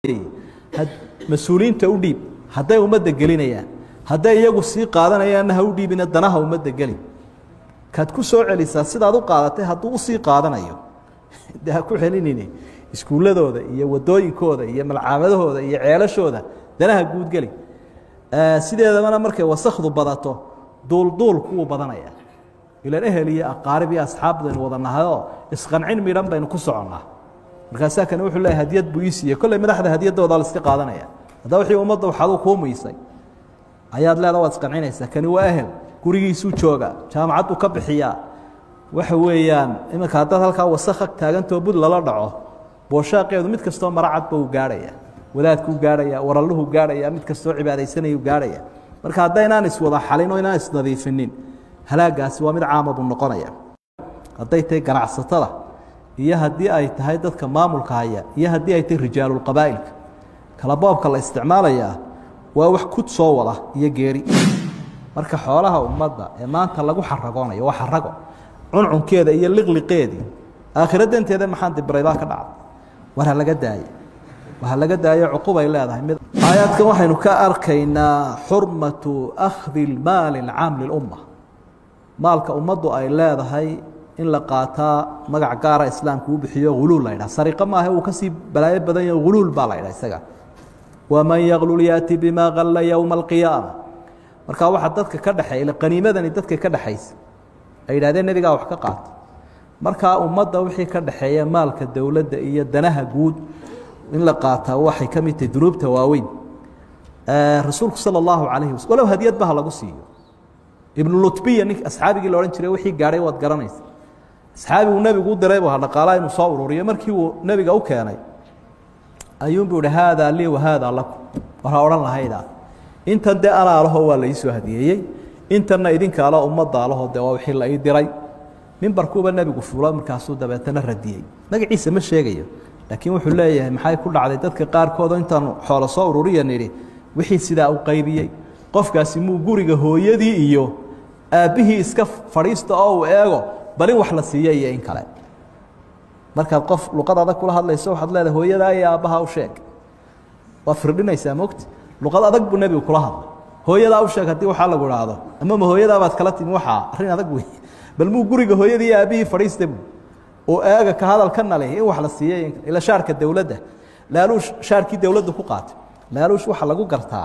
mas-uuliyiinta u dhiib hadday ummadda gelinayaan hadday iyagu sii qaadanayaanna ha u dhiibina danaha ummadda geli kaad ku soo celisaa sidaad u qaadatay hadduu usii qaadanayo de ha ku celinini iskuulladooda iyo wadooyinkooda iyo malcaamadahooda iyo ceelashooda danaha guudgeli sideedabana markay wasakdu badato duulduulku wuu badanaya ilan ehel iyo aqaarib iyo asxaab baynu wada nahayoo isqancin midhan baynu ku soconnaa markaasaa kane wuxuu leeyahy hadiyad buu ii siiyey kolley madaxda hadiyadooda la iska qaadanaya haddaa wixii ummadda waxaaduu kuu muysay ayaad leeda waad isqancinaysaa kani waa ehel gurigiisuu jooga jaamacadduu ka bixiyaa waxa weeyaan iminka haddaad halkaa wasakh ag taagantoo bud lala dhaco booshaaqeedu mid kastoo maracadba uu gaarhaya wadaadkuu gaarhaya waralluhu gaarhaya mid kastoo cibaadaysanayuu gaarhaya marka haddaynaan iswada xalin oo inaan isnadiifinin halaagaasi waa mid caama buu noqonaya hadday tahay ganacsatada iyo haddii ay tahay dadka maamulka haya iyo haddii ay tahay rijaalulqabaa'ilka kala boobka la isticmaalayaa waa wax kud soo wada iyo geeri marka xoolaha ummadda ee maanta lagu xaragoonayo waa xarago cuncunkeeda iyo liqliqeedii aakhira danteeda maxaan dibraydaa ka dhacday war ha laga daaye war ha laga daayo cuqubay leedahay mid aayaadkan waxaynu ka arkaynaa xurmatu akhdi lmaali alcaam lilumma maalka ummaddu ay leedahay in la qaataa magac gaara islaamku u bixiyo huluul la ydhaha sariqo maaha uu kasii balaayo badan yaho huluul baa la ydhaha isaga waman yaklul yaati bimaa kalla yowma alqiyaama markaa waxaa dadka ka dhexeeya qaniimadani dadka ka dhexaysa ay yidhahdeen nebigaa wax ka qaata markaa ummadda wixii ka dhexeeya maalka dowladda iyo danaha guud in la qaataa waxay ka mid tahay dunuubta waaweyn rasuulku sala allahu calayhi wasal walow hadiyadba ha lagu siiyo ibnu lutbiya nink asxaabigii la odhan jiray wixii gaadhay waad garanaysa asxaabigu nebigu u diray bu ha dhaqaalaa inuu soo ururiyo markii uu nebiga u keenay ayuunbuu ihi haadaa lii wahaadaa lakum war ha odhan lahaydaa intan dee anaa laho waa la ii soo hadiyeeyey intanna idinka alo ummadda alaho dee waa wixii la ii diray mimbarkuuba nebigu fuulo markaasuu dabeetana radiyey magaciisa ma sheegayo laakiin wuxuu leeyahay maxay ku dhacday dadka qaarkoodoo intaanu xoolo soo ururiya nidhi wixii sidaa u qaybiyey qofkaasi muu guriga hooyadii iyo aabbihii iska fadhiista oo uu eego bal in wax la siiyo iyo in kale markaad qof luqad adag kula hadlayso waxaad leedahay hooyadaa iyo aabbaha u sheeg waad firdhinaysaa mogti luqad adag buu nebigu kula hadlay hooyadaa u sheeg haddii waxaa lagu idhaahdo ama ma hooyadaabaad kala timi waxaa arrin adag wey bal muu guriga hooyadii iyo aabbihii fadhiista bu oo eega ka hadalkana leh in wax la siiyey ila shaarka dowladda laaluush shaarkii dowladdu ku qaatay laaluush waxaa lagu gartaa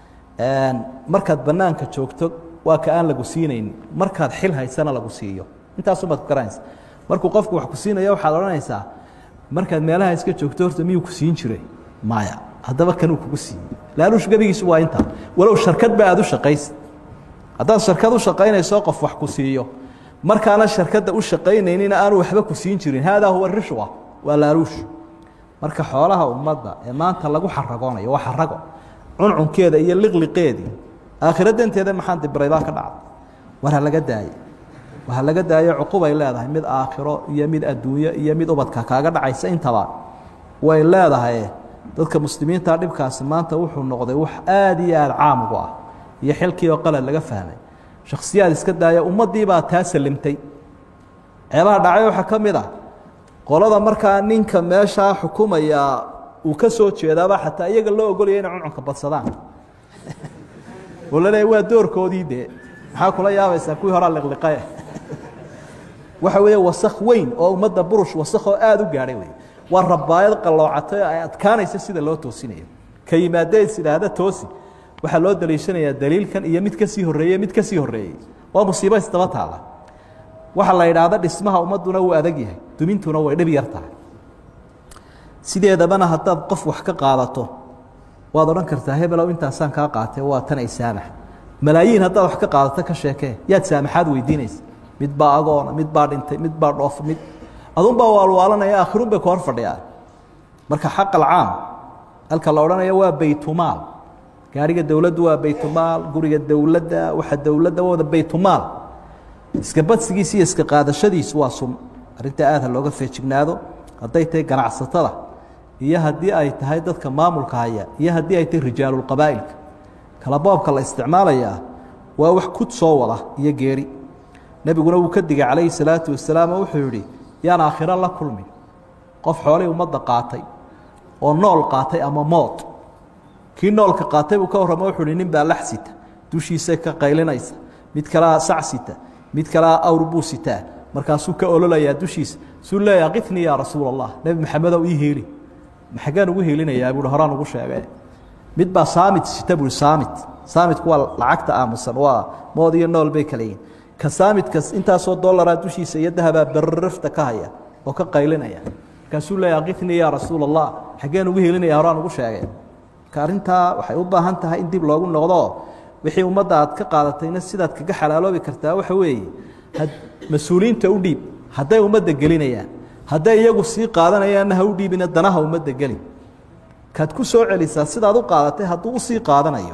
markaad bannaanka joogto waa ka aan lagu siinaynin markaad xil haysana lagu siiyo intaasumaad ku garanaysa markuu qofku wax ku siinaya waxaad odhanaysaa markaad meelaha iska joogto horta miyuu ku siin jiray maya haddaba kanuu kugu siiyey laaluush gebigiisu waa intaa walow sharkadba aad u shaqaysid haddaad sharkad u shaqaynayso qof wax ku siiyo markaana sharkadda u shaqaynaynina aanu waxba ku siin jirin haadaa huwa rishwa waa laaluush marka xoolaha ummadda ee maanta lagu xaragoonayo waa xarago cuncunkeeda iyo liqliqeedii aakhira danteeda maxaan dibraydaa ka dhacday war ha laga daaye war ha laga daayo cuqubay leedahay mid aakhiro iyo mid adduunyo iyo mid ubadka kaaga dhacaysa intaba way leedahay dadka muslimiinta dhibkaasi maanta wuxuu noqday wax aada iyo aada caam ugu ah iyo xilkii oo qalad laga fahmay shakhsiyaad iska daaya ummaddii baa taa salimtay ceebaha dhacay waxaa ka mid ah qolada markaa ninka meeshaa xukumaya uu ka soo jeedaaba xataa iyaga loo ogolaya inay cuncunka badsadaan oo la leeya waa doorkoodii dee maxaa kula yaabaysaa kuwii horaa liqliqae waxa weeye wasakh weyn oo ummadda burush wasakhoo aada u gaadhay wey waa rabaayad qalloocatay oo ay adkaanaysa sida loo toosinayo ka yimaadee is idhaahda toosi waxaa loo daliishanayaa daliilkan iyo mid ka sii horreeye mid ka sii horreeyey waa musiibo isdaba taalla waxa la yidhaahda dhismaha ummadduna wuu adag yahay dumintuna way dhib yar tahay sideedabana haddaad qof wax ka qaadato waad odhan kartaa hebelow intaasaan kaa qaatee waa tan ay saamax malaayiin haddaad wax ka qaadato ka sheekee yaad saamaxaad weydiinaysa mid baa agoona mid baa dhintay mid baa dhoof mid adunbaa waalwaalanaya aakhirun bay ka hor fadhiyaa marka xaq alcaam halka la odhanaya waa baytumaal gaariga dowladdu waa baytumaal guriga dowladda waxa dowladda wada baytumaal iska badsigiisa iyo iska qaadashadiisu waa sun arrinta aad ha looga feejignaado hadday tahay ganacsatada iyo haddii ay tahay dadka maamulka haya iyo haddii ay tahay rijaalulqabaa'ilka kala boobka la isticmaalayaa waa wax kud soo wada iyo geeri nebiguna wuu ka digay calayhi salaatu wasalaam oo wuxuu yidhi yaan aakhiro la kulmin qof xoolay ummadda qaatay oo nool qaatay ama mood kii noolka qaatay buu ka warramo wuxuu hi nin baa lax sita dushiisa ka qaylinaysa mid kalea sac sita mid kalea awr buu sitaa markaasuu ka ololayaa dushiisa suu leeya qitnii yaa rasuul allah nebi maxamedow ii heeli maxagaan ugu heelinayaa buui horaan ugu sheege mid baa saamit sita buui saamit saamitku waa lacagta aamusan waa mood iyo nool bay kala yihin ka saamidkas intaasoo dollaraa dushiisa iyo dahabaa barrafta ka haya oo ka qaylinaya markaasuu leeya qitnii yaa rasuul allah xaggeen ugu helinaya horaan ugu sheegay marka arrintaa waxay u baahan tahay in dib loogu noqdo wixii ummadda aad ka qaadatayna sidaad kaga xalaaloobi kartaa waxa weeye mas-uuliyiinta u dhiib hadday ummadda gelinayaan hadday iyagu sii qaadanayaanna ha u dhiibina danaha ummadda geli kaad ku soo celisaa sidaad u qaadatay hadduu usii qaadanayo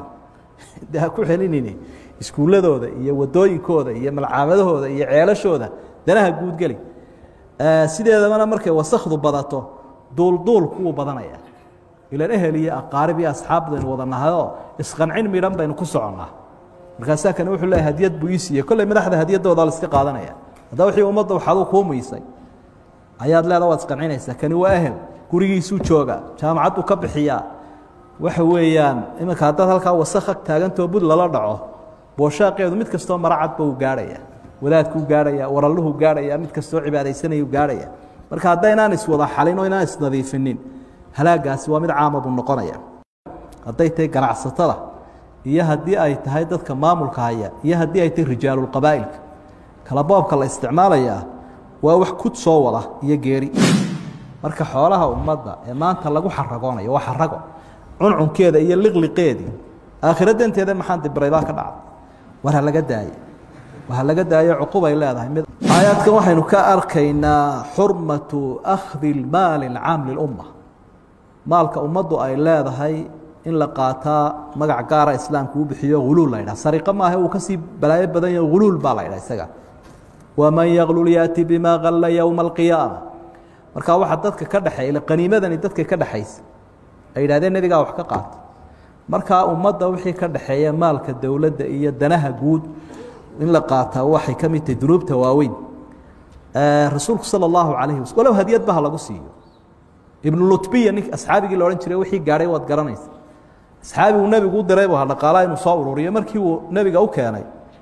de ha ku celinini iskuulladooda iyo wadooyinkooda iyo malcaamadahooda iyo ceelashooda danaha guudgeli sideedabana markay wasakdu badato duulduulku wuu badanaya ilan ehel iyo aqaarib iyo asxaab baynu wada nahayoo isqancin midhan baynu ku soconnaa markaasaa kane wuxuu leeyahy hadiyad buu ii siiyey kolley madaxda hadiyadooda la iska qaadanaya haddaba wixii ummadda waxaaduu kuu muysay ayaad leeda waad isqancinaysaa kani waa ehel gurigiisuu jooga jaamacadduu ka bixiyaa waxa weeyaan iminka haddaad halkaa wasakh ag taagantoo bud lala dhaco booshaaqeedu mid kastoo maracadba uu gaarhaya wadaadkuu gaarhaya waralluhu gaarhaya mid kastoo cibaadaysanayuu gaarhaya marka haddaynaan iswada xalin oo inaan isnadiifinin halaagaasi waa mid caama buu noqonaya hadday tahay ganacsatada iyo haddii ay tahay dadka maamulka haya iyo haddii ay tahay rijaalulqabaa'ilka kala boobka la isticmaalayaa waa wax kud soo wada iyo geeri marka xoolaha ummadda ee maanta lagu xaragoonayo waa xarago cuncunkeeda iyo liqliqeedii aakhira danteeda maxaan dibraybaa ka dhacday war ha laga daaye war ha laga daayo cuqubay leedahay mid aayaadkan waxaynu ka arkaynaa xurmatu akhdi lmaali alcaam lilumma maalka ummaddu ay leedahay in la qaataa magac gaara islaamku u bixiyo huluul la ydhaha sariqo maaha uu kasii balaayo badan yaho huluul baa la ydhaha isaga waman yaklul yaati bimaa kalla yowma alqiyaama markaa waxaa dadka ka dhexeeya qaniimadani dadka ka dhexaysa ay yidhahdeen nebigaa wax ka qaata markaa ummadda wixii ka dhexeeya maalka dowladda iyo danaha guud in la qaataa waxay ka mid tahay dunuubta waaweyn rasuulku sala allahu calayhi wasal walow hadiyadba ha lagu siiyo ibnu lutbiya nink asxaabigii la odhan jiray wixii gaadhay waad garanaysa asxaabiguu nebigu u diray bu dhaqaalaa inuu soo ururiyo markii uu nebiga u keenay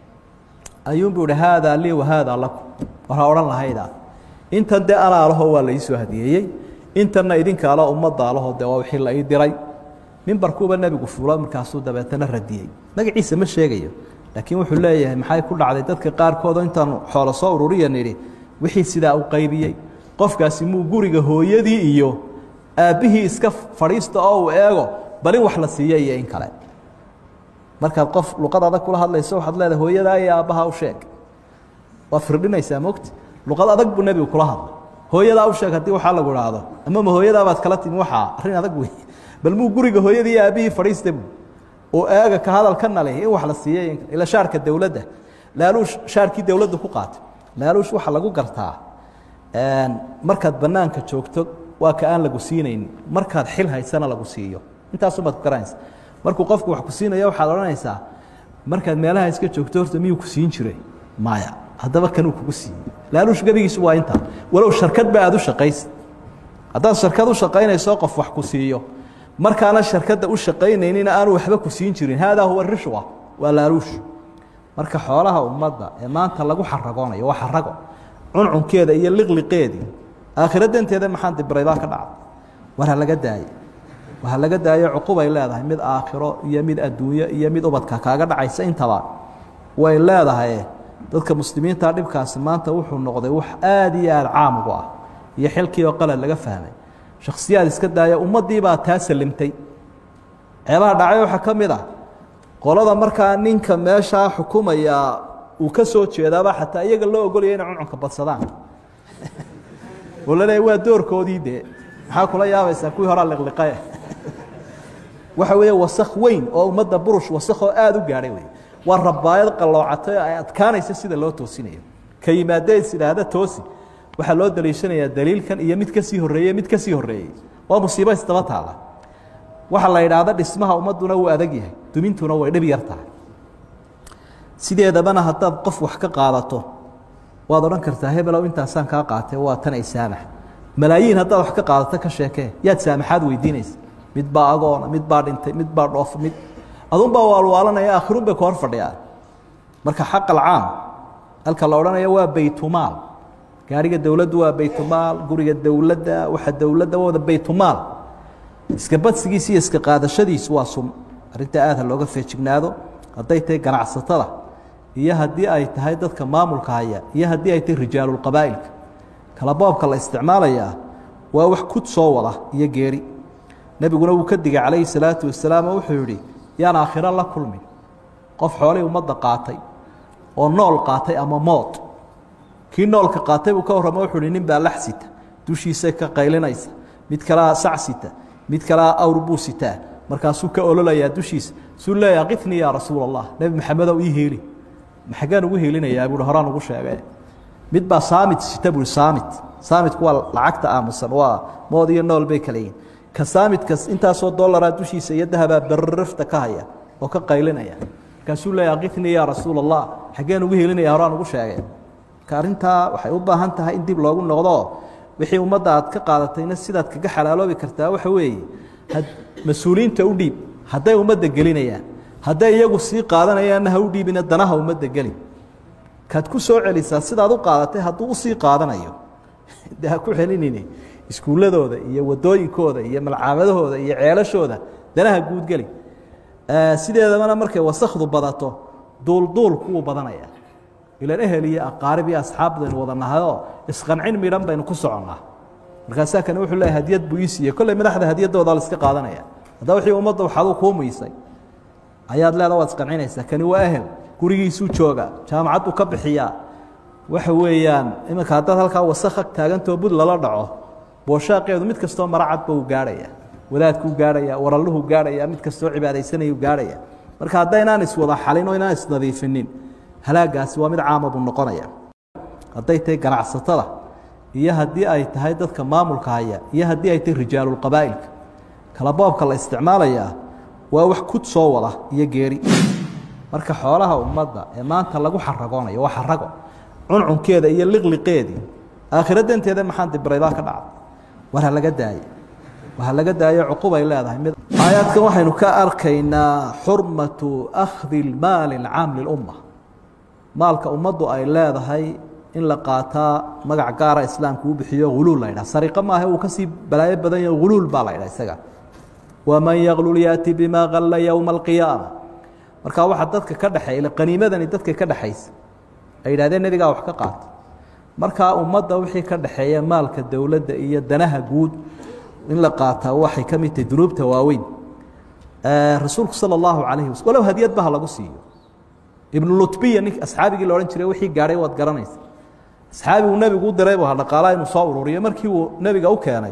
ayuunbuu ihi haadaa lii wa haadaa lakum war ha odhan lahaydaa intan dee anaa laho waa la ii soo hadiyeeyey intanna idinka alo ummadda alaho dee waa wixii la ii diray mimbarkuuba nebigu fuulo markaasuu dabeetana radiyey magaciisa ma sheegayo laakiin wuxuu leeyahay maxay ku dhacday dadka qaarkoodoo intaanu xoolo soo ururiya nidhi wixii sidaa u qaybiyey qofkaasi muu guriga hooyadii iyo aabbihii iska fadhiista oo uu eego bal in wax la siiyo iyo in kale markaad qof luqad adag kula hadlayso waxaad leedahay hooyadaa iyo aabbaha u sheeg waad firdhinaysaa mogti luqad adag buu nebigu kula hadlay hooyadaa u sheeg haddii waxaa lagu idhaahdo ama ma hooyadaabaad kala timi waxaa arrin adag wey bal muu guriga hooyadii iyo aabbihii fadhiista buu oo eega ka hadalkana leh in wax la siiyey ila shaarka dowladda laaluush shaarkii dowladdu ku qaatay laaluush waxaa lagu gartaa markaad bannaanka joogto waa ka aan lagu siinaynin markaad xil haysana lagu siiyo intaasumaad ku garanaysa markuu qofku wax ku siinaya waxaad odhanaysaa markaad meelaha iska joogto horta miyuu ku siin jiray maya haddaba kanuu kugu siiyey laaluush gebigiisu waa intaa walow sharkadba aad u shaqaysid haddaad sharkad u shaqaynayso qof wax ku siiyo markaana sharkadda u shaqaynaynina aanu waxba ku siin jirin haadaa huwa rishwa waa laaluush marka xoolaha ummadda ee maanta lagu xaragoonayo waa xarago cuncunkeeda iyo liqliqeedii aakhira danteeda maxaan dibraybaa ka dhacday war ha laga daaye war ha laga daayo cuqubay leedahay mid aakhiro iyo mid adduunyo iyo mid ubadka kaaga dhacaysa intaba way leedahay dadka muslimiinta dhibkaasi maanta wuxuu noqday wax aada iyo aada caam ugu ah iyo xilkii oo qalad laga fahmay shakhsiyaad iska daaya ummaddii baa taa salimtay ceebaha dhacay waxaa ka mid ah qolada markaa ninka meeshaa xukumaya uu ka soo jeedaaba xataa iyaga loo ogolaya inay cuncunka badsadaan oo la leeya waa doorkoodii dee maxaa kula yaabaysaa kuwii horaa liqliqae waxa weeye wasakh weyn oo ummadda burush wasakhoo aada u gaadhay wey waa rabaayad qalloocatay oo ay adkaanaysa sida loo toosinayo ka yimaadee is idhaahda toosi waxaa loo daliishanayaa daliilkan iyo mid ka sii horreeye mid ka sii horreeyey waa musiibo isdaba taalla waxaa la yidhaahda dhismaha ummadduna wuu adag yahay dumintuna way dhib yar tahay sideedabana haddaad qof wax ka qaadato waad odhan kartaa hebelow intaasaan kaa qaatay waa tan ay saamax malaayiin haddaad wax ka qaadato ka sheekee yaad saamaxaad weydiinaysa mid baa agoona mid baa dhintay mid baa dhoof mid adunbaa waalwaalanaya aakhiruun bay ka hor fadhiyaan marka xaq alcaam halka la odhanaya waa baytumaal gaariga dowladdu waa baytumaal guriga dowladda waxa dowladda waa wada baytumaal iska badsigiisa iyo iska qaadashadiisu waa sun arrinta aad ha looga feejignaado hadday tahay ganacsatada iyo haddii ay tahay dadka maamulka haya iyo haddii ay tahay rijaalulqabaa'ilka kala boobka la isticmaalayaa waa wax kud soo wada iyo geeri nebiguna wuu ka digay calayhi salaatu wasalaam oo wuxuu yidhi yaan aakhiro la kulmin qof xoolihii ummadda qaatay oo nool qaatay ama mood kii noolka qaatay buu ka warramo wuxuu hi nin baa lax sita dushiisay ka qaylinaysa mid kalea sac sita mid kalea awr buu sitaa markaasuu ka ololayaa dushiisa suu leeyaha qifnii yaa rasuul allah nebi maxamedow ii heeli maxagaan ugu heelinayaa buuhi horaan ugu sheege mid baa saamit sita buuhi saamit saamitku waa lacagta aamusan waa mood iyo nool bay kala yihin ka saamidkas intaasoo dollaraa dushiisa iyo dahabaa barrafta ka haya oo ka qaylinaya markaasuu leeyaha qifnii yaa rasuul allah xaggeen ugu heelinaya horaan ugu sheege marka arrintaa waxay u baahan tahay in dib loogu noqdo wixii ummadda aad ka qaadatayna sidaad kaga xalaaloobi kartaa waxa weeye mas-uuliyiinta u dhiib hadday ummadda gelinayaan hadday iyagu sii qaadanayaanna ha u dhiibina danaha ummadda gelin kaad ku soo celisaa sidaad u qaadatay hadduu usii qaadanayo de ha ku celinini iskuulladooda iyo wadooyinkooda iyo malcaamadahooda iyo ceelashooda danaha guudgeli sideedabana markay wasakdu badato duulduulku wuu badanaya ilan ehel iyo aqaarib iyo asxaab baynu wada nahayoo isqancin midhan baynu ku soconnaa markaasaa kane wuxuu leeyahy hadiyad buu ii siiyey kolley madaxda hadiyadooda la iska qaadanaya haddaba wixii ummadda waxaaduu kuu muysay ayaad leeda waad isqancinaysaa kani waa ehel gurigiisuu jooga jaamacad buu ka bixiyaa waxa weeyaan iminka haddaad halkaa wasakha taagantoo bud lala dhaco booshaaqeedu mid kastoo maracadba uu gaarhaya wadaadkuu gaarhaya waralluhu gaarhaya mid kastoo cibaadaysanayuu gaarhaya marka haddaynaan iswada xalin oo inaan isnadiifinin halaagaasi waa mid caama buu noqonaya hadday tahay ganacsatada iyo haddii ay tahay dadka maamulka haya iyo haddii ay tahay rijaalulqabaa'ilka kala boobka la isticmaalayaa waa wax kud soo wada iyo geeri marka xoolaha ummadda ee maanta lagu xaragoonayo waa xarago cuncunkeeda iyo liqliqeedii aakhiro danteeda maxaan dibraydaa ka dhacday war ha laga daaye war ha laga daayo cuqubay leedahay mid aayaadkan waxaynu ka arkaynaa xurmatu akhdi lmaali alcaam lilumma maalka ummaddu ay leedahay in la qaataa magac gaara islaamku u bixiyo huluul la ydhaha sariqo maaha uu kasii balaayo badan yaho huluul baa la ydhaha isaga waman yaklul yaati bimaa kalla yowma alqiyaama markaa waxaa dadka ka dhexeeya qaniimadani dadka ka dhexaysa ay yidhahdeen nebigaa wax ka qaata markaa ummadda wixii ka dhexeeya maalka dowladda iyo danaha guud in la qaataa waxay ka mid tahay dunuubta waaweyn rasuulku sala allahu calayhi wasal walow hadiyadba ha lagu siiyo ibnu lutbiya nink asxaabigii la odhan jiray wixii gaadhay waad garanaysa asxaabiguu nebigu u diray bu dhaqaalaha inuu soo ururiyo markii uu nebiga u keenay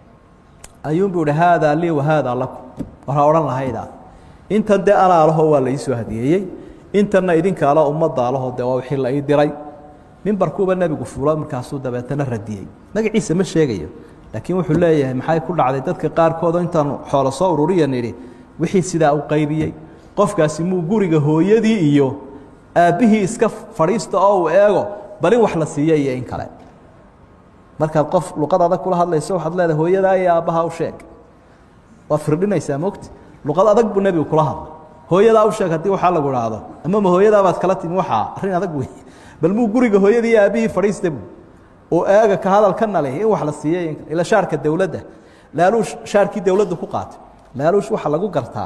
ayuunbuu ihi haadaa lii wa haadaa lakum waxaa odhan lahaydaa intan dee anaa laho waa la iisoo hadiyeeyey intanna idinka alo ummadda alaho dee waa wixii la ii diray mimbarkuuba nebigu fuulo markaasuu dabeetana radiyey magaciisa ma sheegayo laakiin wuxuu leeyahay maxay ku dhacday dadka qaarkoodoo intaanu xoolo soo ururiya nidhi wixii sidaa u qaybiyey qofkaasi muu guriga hooyadii iyo aabbihii iska fadhiista oo uu eego bal in wax la siiyo iyo in kale markaad qof luqad adag kula hadlayso waxaad leedahay hooyadaa iyo aabbaha u sheeg waa firdhinaysaa mogti luqad adag buu nebigu kula hadlay hooyadaa u sheeg haddii waxaa lagu idhaahdo ama ma hooyadaabaad kala timi waxaa arrin adag wey bal muu guriga hooyadii iyo aabbihii fadhiista buu oo eega ka hadalkana leh in wax la siiyey in ila shaarka dowladda laaluush shaarkii dowladda ku qaatay laaluush waxa lagu gartaa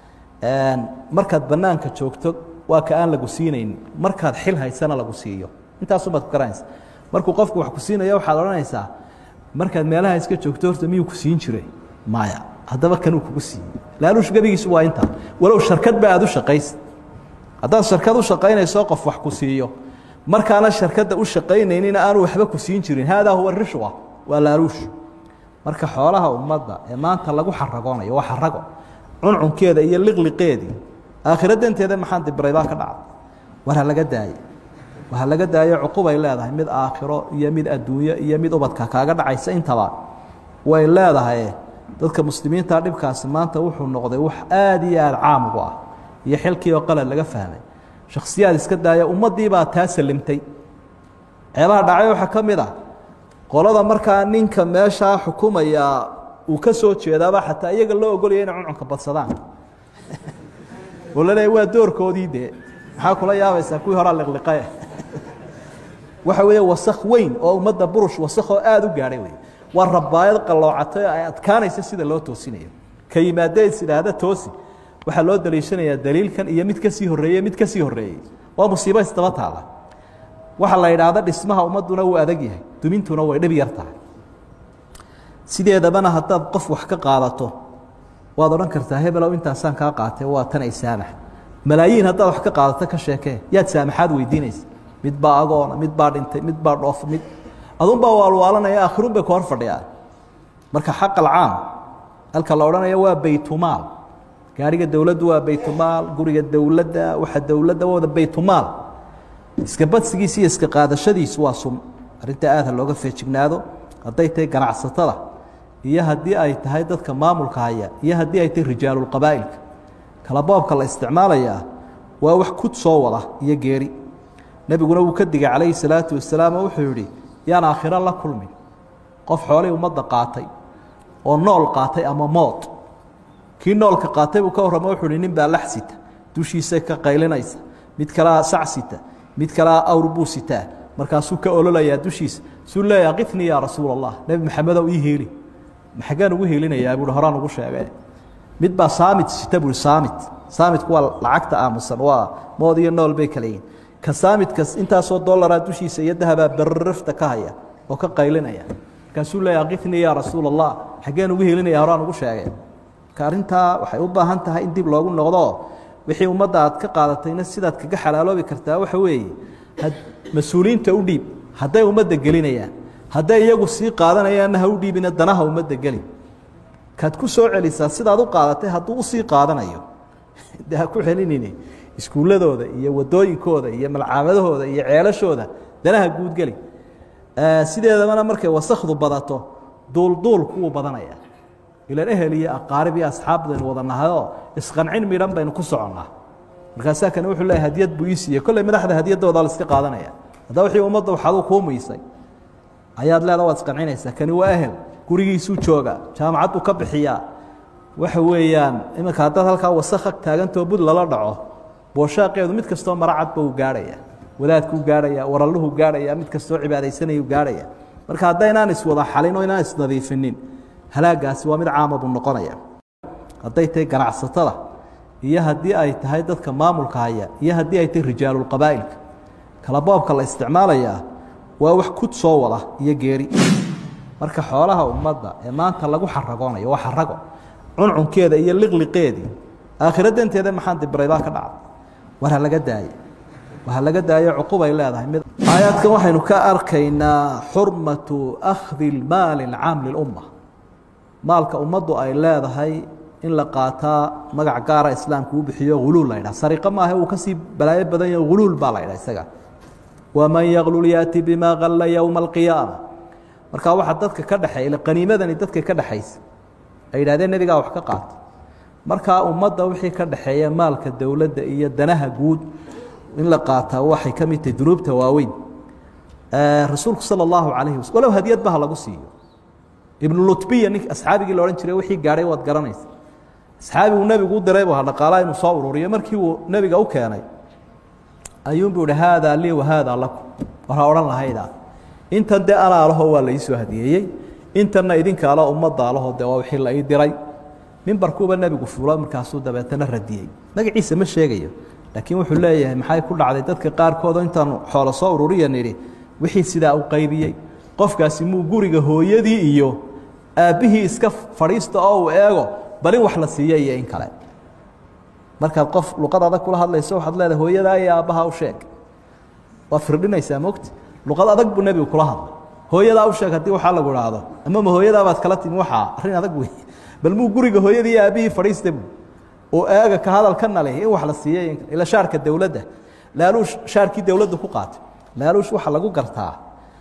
markaad bannaanka joogto waa ka aan lagu siinaynin markaad xil haysana lagu siiyo intaasumaad ku garanaysa markuu qofku wax ku siinayo waxaad odhanaysaa markaad meelaha iska joogto horta miyuu ku siin jiray maya haddaba kanuu kugu siiyey laaluush gebigiisu waa intaa walow sharkadba aad u shaqaysa haddaad sharkad u shaqaynayso qof wax ku siiyo markaana sharkadda u shaqaynaynina aanu waxba ku siin jirin haadaa huwa rishwa waa laaluush marka xoolaha ummadda ee maanta lagu xaragoonayo waa xarago cuncunkeeda iyo liqliqeedii aakhiro danteeda maxaan dibraybaa ka dhacday war ha laga daaye war ha laga daayo cuqubay leedahay mid aakhiro iyo mid adduunyo iyo mid ubadka kaaga dhacaysa intaba way leedahay dadka muslimiinta dhibkaasi maanta wuxuu noqday wax aada iyo aada caam ugu ah iyo xilkii oo qalad laga fahmay shakhsiyaad iska daaya ummaddii baa taa salimtay ceebaha dhacay waxaa ka mid ah qolada markaa ninka meeshaa xukumaya uu ka soo jeedaaba xataa iyaga loo ogolaya inay cuncunka badsadaan oo la leeya waa doorkoodii dee maxaa kula yaabaysaa kuwii horaa liqliqae waxa weeye wasak weyn oo ummadda burush wasakoo aada u gaadhay wey waa rabaayad qalloocatay oo ay adkaanaysa sida loo toosinayo ka yimaadee is idhaahda toosi waxaa loo daliishanayaa daliilkan iyo mid kasii horreeye mid kasii horreeyey waa musiibo isdaba taala waxaa la yidhaahda dhismaha ummadduna wuu adag yahay dumintuna way dhib yar tahay sideedabana haddaad qof wax ka qaadato waad odhan kartaa hebelow intaasaan kaa qaatay waa tan ay saamax malaayiin haddaad wax ka qaadato ka sheekee yaad saamaxaad weydiinaysa mid baa agoona mid baa dhintay mid baa dhoof mid adunbaa waalwaalanaya akhirun bay ku hor fadhiyaan marka xaq alcaam halka la odhanaya waa baytumaal gaariga dowladdu waa baytumaal guriga dowladda waxa dowladda wada baytumaal iska badsigiisa iyo iska qaadashadiisu waa sum arrinta aad ha looga feejignaado hadday tahay ganacsatada iyo haddii ay tahay dadka maamulka haya iyo haddii ay tahay rijaalulqabaa'ilka kala boobka la isticmaalayaa waa wax kud soo wada iyo geeri nebiguna wuu ka digay calayhi salaatu wasalaam oo wuxuu yidhi yaan aakhiro la kulmin qof xoolihii ummadda qaatay oo nool qaatay ama mood kii noolka qaatay buu ka warramo wuxuu hi nin baa lax sita dushiisay ka qaylinaysa mid kalea sac sita mid kalea awr buu sitaa markaasuu ka ololayaa dushiisa suu leeyaha qifnii yaa rasuula allah nebi maxamedow ii heeli maxagaan ugu heelinayaa buuhi horaan ugu sheege mid baa saamit sita buuhi saamit saamitku waa lacagta aamusan waa mood iyo nool bay kala yihin ka saamidkas intaasoo dollaraa dushiisa iyo dahabaa barrafta ka haya oo ka qaylinaya markaasuu leeyaha qifnii yaa rasuula allah xaggeen ugu helinaya horaan ugu sheege marka arrintaa waxay u baahan tahay in dib loogu noqdo wixii ummadda aad ka qaadatayna sidaad kaga xalaaloobi kartaa waxa weeye mas-uuliyiinta u dhiib hadday ummadda gelinayaan hadday iyagu sii qaadanayaanna ha u dhiibina danaha ummadda gelin kaad ku soo celisaa sidaad u qaadatay hadduu usii qaadanayo de ha ku celinini iskuulladooda iyo wadooyinkooda iyo malcaamadahooda iyo ceelashooda danaha guudgeli sideedabana markay wasakdu badato duulduulku wuu badanaya ilan ehel iyo aqaarib iyo asxaab baynu wada nahayoo isqancin midhan baynu ku soconnaa markaasaa kane wuxuu leeyahy hadiyad buu ii siiyey kolley madaxda hadiyaddoodaa la iska qaadanaya haddaba wixii ummadda waxaaduu kuu miisay ayaad leeda waad isqancinaysaa kani waa ehel gurigiisuu jooga jaamacad buu ka bixiyaa waxa weeyaan iminka haddaad halkaa wasakha taagantoo bud lala dhaco booshaaqeedu mid kastoo maracadba uu gaadhaya wadaadkuu gaadhaya waralluhu gaadhaya mid kastoo cibaadaysanayuu gaadhaya marka haddaynaan iswada xalin oo inaan isnadiifinin halaagaasi waa mid caama buu noqonaya hadday tahay ganacsatada iyo haddii ay tahay dadka maamulka haya iyo haddii ay tahay rijaalulqabaa'ilka kala boobka la isticmaalayaa waa wax kud soo wada iyo geeri marka xoolaha ummadda ee maanta lagu xaragoonayo waa xarago cuncunkeeda iyo liqliqeedii aakhiro danteeda maxaan dibraybaa ka dhacday war ha laga daaye war ha laga daayo cuqubay leedahay mid aayaadkan waxaynu ka arkaynaa xurmatu akhdi lmaali alcaam lilumma maalka ummaddu ay leedahay in la qaataa magac gaara islaamku u bixiyo huluul la ydhaha sariqo maaha uu kasii balaayo badan yaho huluul baa la ydhaha isaga waman yaklul yaati bimaa kalla yowma alqiyaama markaa waxaa dadka ka dhexeeya qaniimadani dadka ka dhexaysa ay yidhahdeen nebigaa wax ka qaata markaa ummadda wixii ka dhexeeya maalka dowladda iyo danaha guud in la qaataa waxay ka mid tahay dunuubta waaweyn rasuulku sala allahu calayhi wasal walow hadiyadba ha lagu siiyo ibnu lutbiya nink asxaabigii la odhan jiray wixii gaadhay waad garanaysa asxaabiguu nebigu u diray bu ha dhaqaalaa inuu soo ururiyo markii uu nebiga u keenay ayuunbuu ihi haadaa lii wa haadaa lakum war ha odhan lahaydaa intan dee anaa laho waa la iisoo hadiyeeyey intanna idinka alo ummadda alaho dee waa wixii la ii diray mimbarkuuba nebigu fulo markaasuu dabeetana radiyey magaciisa ma sheegayo laakiin wuxuu leeyahay maxay ku dhacday dadka qaarkood oo intaanu xoolo soo ururiya nidhi wixii sidaa u qaybiyey qofkaasi muu guriga hooyadii iyo aabbihii iska fadhiista oo uu eego bal in wax la siiya iyo in kale markaad qof luqad adag kula hadlayso waxaad leedahay hooyadaa iyo aabbaha u sheeg waa firdhinaysaa mogti luqad adag buu nebigu kula hadlay hooyadaa u sheeg haddii waxaa lagu idhaahdo ama ma hooyadaabaad kala timi waxaa arrin adag wey bal muu guriga hooyadii iyo aabbihii fadhiista buu oo eega ka hadalkana leh in wax la siiyey ila shaarka dowladda laaluush shaarkii dowladdu ku qaatay laaluush waxa lagu gartaa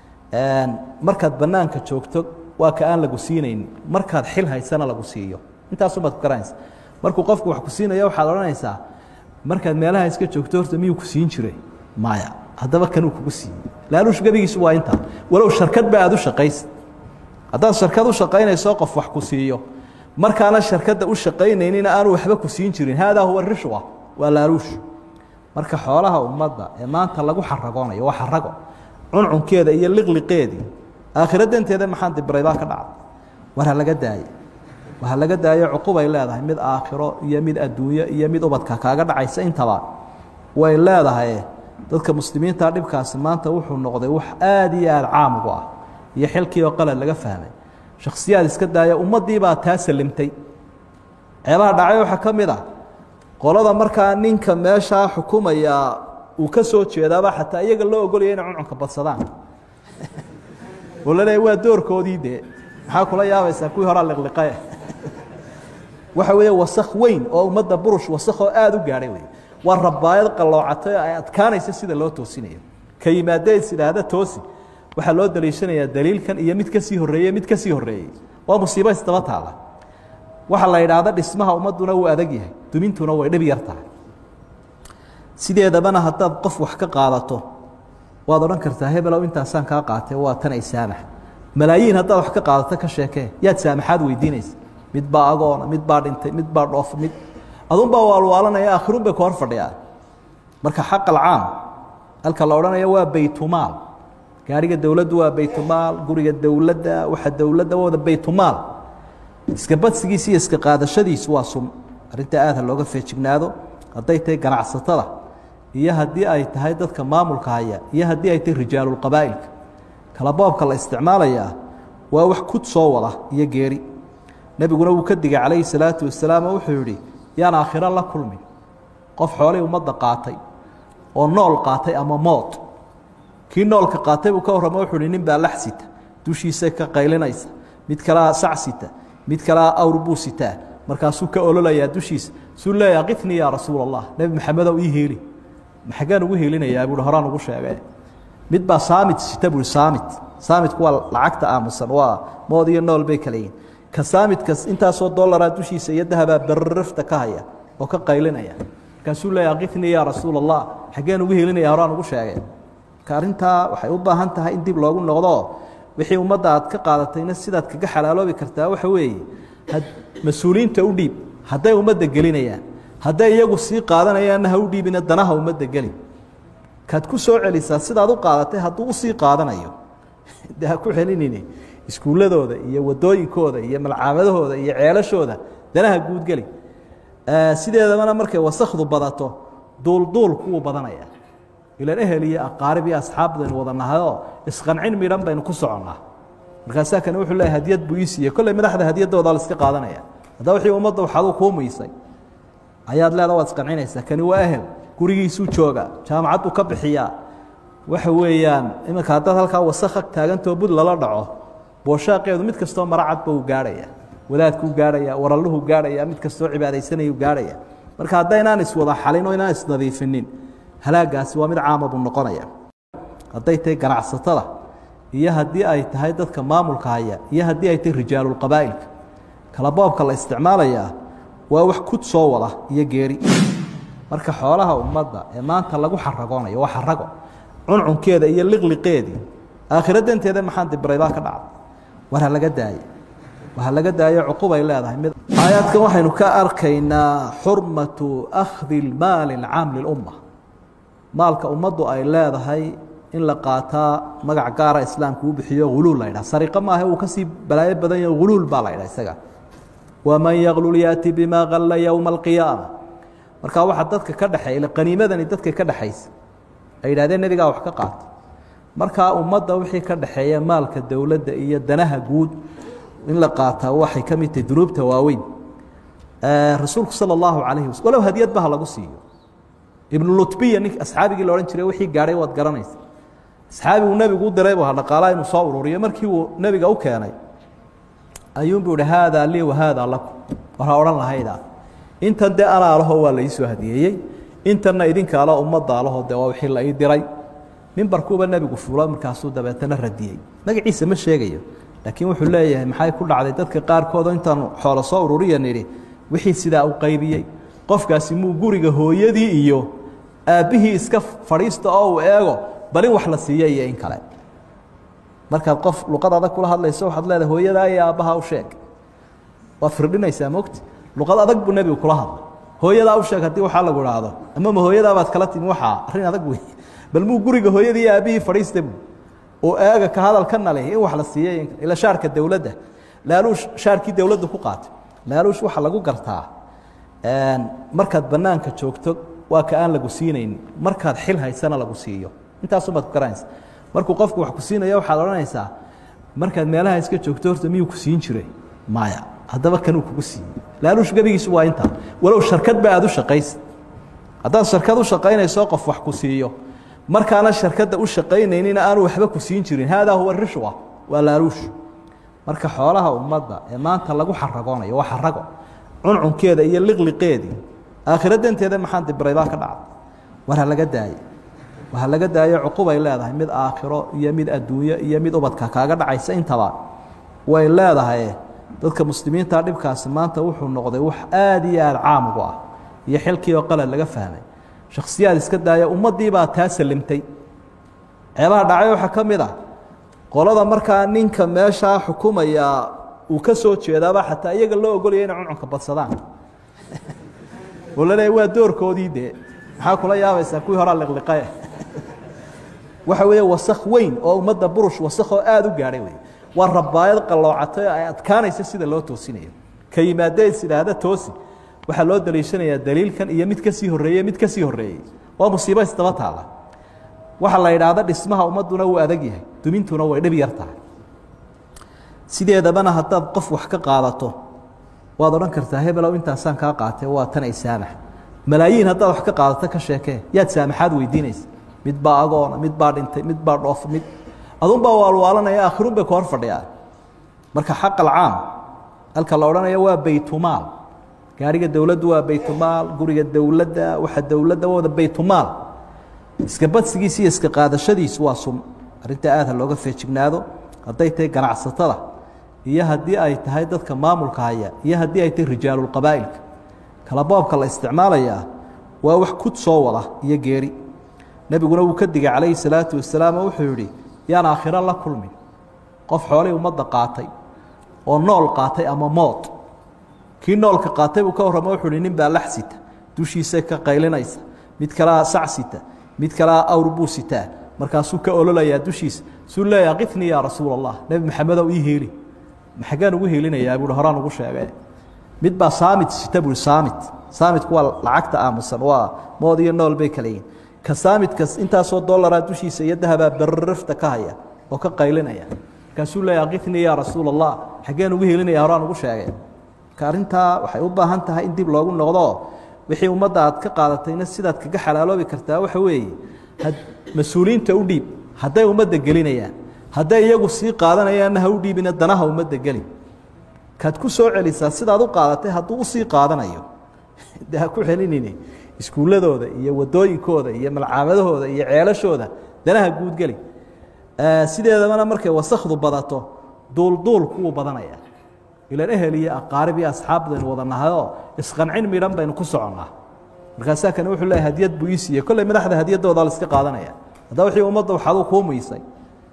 markaad bannaanka joogto waa ka aan lagu siinaynin markaad xil haysana lagu siiyo intaasubaad ku garanaysa markuu qofku wax ku siinayo waxaad odhanaysaa markaad meelaha iska joogto horta miyuu ku siin jiray maya haddaba kanuu kugu siiyey laaluush gebigiisu waa intaa walow sharkad ba aad u shaqaysa haddaad sharkad u shaqaynayso qof wax ku siiyo markaana sharkadda u shaqaynaynina aanu waxba ku siin jirin haadaa huwa rishwa waa laaluush marka xoolaha ummadda ee maanta lagu xaragoonayo waa xarago cuncunkeeda iyo liqliqeedii aakhira danteeda maxaan dibraybaa ka dhacday war ha laga daaye war ha laga daayo cuqubay leedahay mid aakhiro iyo mid adduunyo iyo mid ubadka kaaga dhacaysa intaba way leedahay dadka muslimiinta dhibkaasi maanta wuxuu noqday wax aada iyo aada caam ugu ah iyo xilkii oo qalad laga fahmay shakhsiyaad iska daaya ummaddii baa taa salimtay ceebaha dhacay waxaa ka mid ah qolada markaa ninka meeshaa xukumaya uu ka soo jeedaaba xataa iyaga loo ogolaya inay cuncunka badsadaan oo la leeya waa doorkoodii dee maxaa kula yaabaysaa kuwii horaa liqliqae waxa weeye wasak weyn oo ummadda burush wasakoo aada u gaadhay wey waa rabaayad qalloocatay oo ay adkaanaysa sida loo toosinayo ka yimaadee is idhaahda toosi waxaa loo daliishanayaa daliilkan iyo mid kasii horreeye mid kasii horreeyey waa musiibo isdaba taalla waxaa la yidhaahda dhismaha ummadduna wuu adag yahay dumintuna way dhib yar tahay sideedabana haddaad qof wax ka qaadato waad odhan kartaa hebelow intaasaan kaa qaatay waa tan ay saamax malaayiin haddaad wax ka qaadato ka sheekee yaad saamaxaad weydiinaysa mid baa agoona mid baa dhintay mid baa dhoof mid adunbaa waalwaalanaya aakhiruun bay ku hor fadhiyaan marka xaq alcaam halka la odhanaya waa baytumaal gaariga dowladdu waa baytumaal guriga dowladda waxa dowladda wada baytumaal iska badsigiisa iyo iska qaadashadiisu waa sum arrintaa aad ha looga feejignaado hadday tahay ganacsatada iyo haddii ay tahay dadka maamulka haya iyo haddii ay tahay rijaalulqabaa'ilka kala boobka la isticmaalayaa waa wax kud soo wada iyo geeri nebiguna wuu ka digay calayhi salaatu wasalaam oo wuxuu yidhi yaan aakhiro la kulmin qof xoolihii ummadda qaatay oo nool qaatay ama mood kii noolka qaatay buu ka warramo wuxuu hi nin baa lax sita dushiisay ka qaylinaysa mid kalea sac sita mid kalea awr buu sitaa markaasuu ka ololayaa dushiisa suu leeya qifnii yaa rasuul allah nebi maxamedow ii heeli maxagaan ugu heelinayaa buuhi horaan ugu sheegay mid baa saamit sita buuhi saamit saamitku waa lacagta aamusan waa mood iyo nool bay kala yihin ka saamidkas intaasoo dollaraa dushiisa iyo dahabaa barrafta ka haya oo ka qaylinaya markaasuu leeya qifnii yaa rasuul allah xaggeen ugu helinaya horaan ugu sheegay marka arrintaa waxay u baahan tahay in dib loogu noqdo wixii ummadda aad ka qaadatayna sidaad kaga xalaaloobi kartaa waxa weeye mas-uuliyiinta u dhiib hadday ummadda gelinayaan hadday iyagu sii qaadanayaanna ha u dhiibina danaha ummadda gelin kaad ku soo celisaa sidaad u qaadatay hadduu usii qaadanayo de ha ku celinini iskuulladooda iyo wadooyinkooda iyo malcaamadahooda iyo ceelashooda danaha guudgeli sideedabana markay wasakdu badato duulduulku wuu badanaya ilan ehel iyo aqaarib iyo asxaab baynu wada nahayoo isqancin midhan baynu ku soconnaa markaasaa kane wuxuu leeyahy hadiyad buu ii siiyey kolley madaxda hadiyadoodaa la iska qaadanaya haddaba wixii ummadda waxaaduu kuu muysay ayaad leeda waad isqancinaysaa kani waa ehel gurigiisuu jooga jaamacad buu ka bixiyaa waxa weeyaan iminka haddaad halkaa wasakha taagantoo bud lala dhaco booshaaqeedu mid kastoo maracadba uu gaadhaya wadaadkuu gaadhaya waralluhuu gaadhaya mid kastoo cibaadaysanayuu gaadhaya marka haddaynaan iswada xalin oo inaan isnadiifinin halaagaasi waa mid caama buu noqonaya hadday tahay ganacsatada iyo haddii ay tahay dadka maamulka haya iyo haddii ay tahay rijaalulqabaa'ilka kala boobka la isticmaalayaa waa wax kud soo wada iyo geeri marka xoolaha ummadda ee maanta lagu xaragoonayo waa xarago cuncunkeeda iyo liqliqeedii aakhiro danteeda maxaan dibraybaa ka dhacday war ha laga daaye war ha laga daayo cuqubay leedahay mid aayaadkan waxaynu ka arkaynaa xurmatu akhdi lmaali alcaam lilumma maalka ummaddu ay leedahay in la qaataa magac gaara islaamku u bixiyo huluul la ydhaha sariqo maaha uu kasii balaayo badan yaho huluul baa la ydhaha isaga waman yaklul yaati bimaa kalla yowma alqiyaama markaa waxaa dadka ka dhexeeya qaniimadani dadka ka dhexaysa ay yidhahdeen nebigaa wax ka qaata markaa ummadda wixii ka dhexeeya maalka dowladda iyo danaha guud in la qaataa waxay ka mid tahay dunuubta waaweyn rasuulku sala allahu calayhi wasal walow hadiyadba ha lagu siiyo ibnu lutbiya nink asxaabigii la odhan jiray wixii gaadhay waad garanaysa asxaabiguu nebigu u diray bu ha dhaqaalaa inuu soo ururiyo markii uu nebiga u keenay ayuunbuu ihi haadaa lii wa haadaa lakum war ha odhan lahaydaa intan dee anaa laho waa la iisoo hadiyeeyey intanna idinka ala ummadda alaho dee waa wixii la ii diray mimbarkuuba nebigu fuulo markaasuu dabeetana radiyey magaciisa ma sheegayo laakiin wuxuu leeyahay maxay ku dhacday dadka qaarkoodoo intaanu xoolo soo ururiya nidhi wixii sidaa u qaybiyey qofkaasi muu guriga hooyadii iyo aabbihii iska fadhiista oo uu eego bal in wax la siiyo iyo in kale markaad qof luqad adag kula hadlayso waxaad leedahay hooyadaa iyo aabbaha u sheeg waad firdhinaysaa mogti luqad adag buu nebigu kula hadlay hooyadaa u sheeg haddii waxaa lagu idhaahdo ama ma hooyadaabaad kala timi waxaa arrin adag wey bal muu guriga hooyadii iyo aabbihii fadhiista buu oo eega ka hadal ka nali in wax la siiyo ila shaarka dowladda laaluush shaarkii dowladda ku qaatay laaluush waxaa lagu gartaa markaad bannaanka joogto waa ka aan lagu siinaynin markaad xil haysana lagu siiyo intaasumaad ku garanaysa markuu qofku wax ku siinayo waxaad odhanaysaa markaad meelaha iska joogto horta miyuu ku siin jiray maya haddaba kanuu kugu siiyey laaluush gebigiisu waa intaa walow sharkadba aad u shaqaysa haddaad sharkad u shaqaynayso qof wax ku siiyo markaana sharkadda u shaqaynaynina aanu waxba ku siin jirin haadaa huwa rishwa waa laaluush marka xoolaha ummadda ee maanta lagu xaragoonayo waa xarago cuncunkeeda iyo liqliqeedii aakhira danteeda maxaan dibraybaa ka dhacda war ha laga daaye war ha laga daayo cuqubay leedahay mid aakhiro iyo mid adduunyo iyo mid ubadka kaaga dhacaysa intaba way leedahay dadka muslimiinta dhibkaasi maanta wuxuu noqday wax aada iyo aada caam ugu ah iyo xilkii oo qalad laga fahmay shakhsiyaad iska daaya ummaddii baa taa salimtay ceebaha dhacay waxaa ka mid ah qolada markaa ninka meeshaa xukumaya uu ka soo jeedaaba xataa iyaga loo ogolaya inay cuncunka badsadaan oo la leeya waa doorkoodii dee maxaa kula yaabaysaa kuwii horaa liqliqae waxa weeye wasakh weyn oo ummadda burush wasakh oo aada u gaadhay wey waa rabaayad qalloocatay oo ay adkaanaysa sida loo toosinayo ka yimaadee is idhaahda toosi waxaa loo daliishanayaa daliilkan iyo mid ka sii horreeye mid ka sii horreeyey waa musiibo isdaba taalla waxaa la yidhaahda dhismaha ummadduna wuu adag yahay dumintuna way dhib yar tahay sideedabana haddaad qof wax ka qaadato waad odhan kartaa hebelow intaasaan kaa qaatay waa tan ay saamax malaayiin haddaad wax ka qaadato ka sheekee yaad saamaxaad weydiinaysa mid baa agoona mid baa dhintay mid baa dhoof mid adunbaa waalwaalanaya aakhirun bay ka hor fadhiyaan marka xaq alcaam halka la odhanayo waa baytumaal gaariga dowladdu waa baytumaal guriga dowladda waxa dowladda wada baytumaal iska badsigiisa iyo iska qaadashadiisu waa sun arrintaa aad ha looga feejignaado hadday tahay ganacsatada iyo haddii ay tahay dadka maamulka haya iyo haddii ay tahay rijaalulqabaa'ilka kala boobka la isticmaalayaa waa wax kud soo wada iyo geeri nebiguna wuu ka digay calayhi salaatu wasalaam oo wuxuu yidhi yaan aakhiro la kulmin qof xoolihii ummadda qaatay oo nool qaatay ama mood kii noolka qaatay buu ka warramo wuxuu hi nin baa lax sita dushiisa ka qaylinaysa mid kalea sac sita mid kalea awr buu sitaa markaasuu ka ololayaa dushiisa suu leeya qifnii yaa rasuul allah nebi maxamedow ii heeli maxagaan ugu heelinayaa buuhi horaan ugu sheegay mid baa saamit sita buuhi saamit saamitku waa lacagta aamusan waa mood iyo nool bay kala yihin ka saamidkas intaasoo dollaraa dushiisa iyo dahabaa berrafta ka haya oo ka qaylinaya markaasuu leeya qifnii yaa rasuul allah xaggeen ugu heelinaya horaan ugu sheegay marka arrintaa waxay u baahan tahay in dib loogu noqdo wixii ummadda aad ka qaadatayna sidaad kaga xalaaloobi kartaa waxa weeye mas-uuliyiinta u dhiib hadday ummadda gelinayaan hadday iyagu sii qaadanayaanna ha u dhiibina danaha ummadda gelin kaad ku soo celisaa sidaad u qaadatay hadduu usii qaadanayo de ha ku celinini iskuulladooda iyo wadooyinkooda iyo malcaamadahooda iyo ceelashooda danaha guudgeli sideedabana markay wasakdu badato duulduulku wuu badanaya ilan ehel iyo aqaarib iyo asxaab baynu wada nahayoo isqancin midhan baynu ku soconnaa markaasaa kani wuxuu leeyahy hadiyad buu ii siiyey kolley madaxda hadiyadooda la iska qaadanaya haddaba wixii ummadda waxaaduu kuu muysay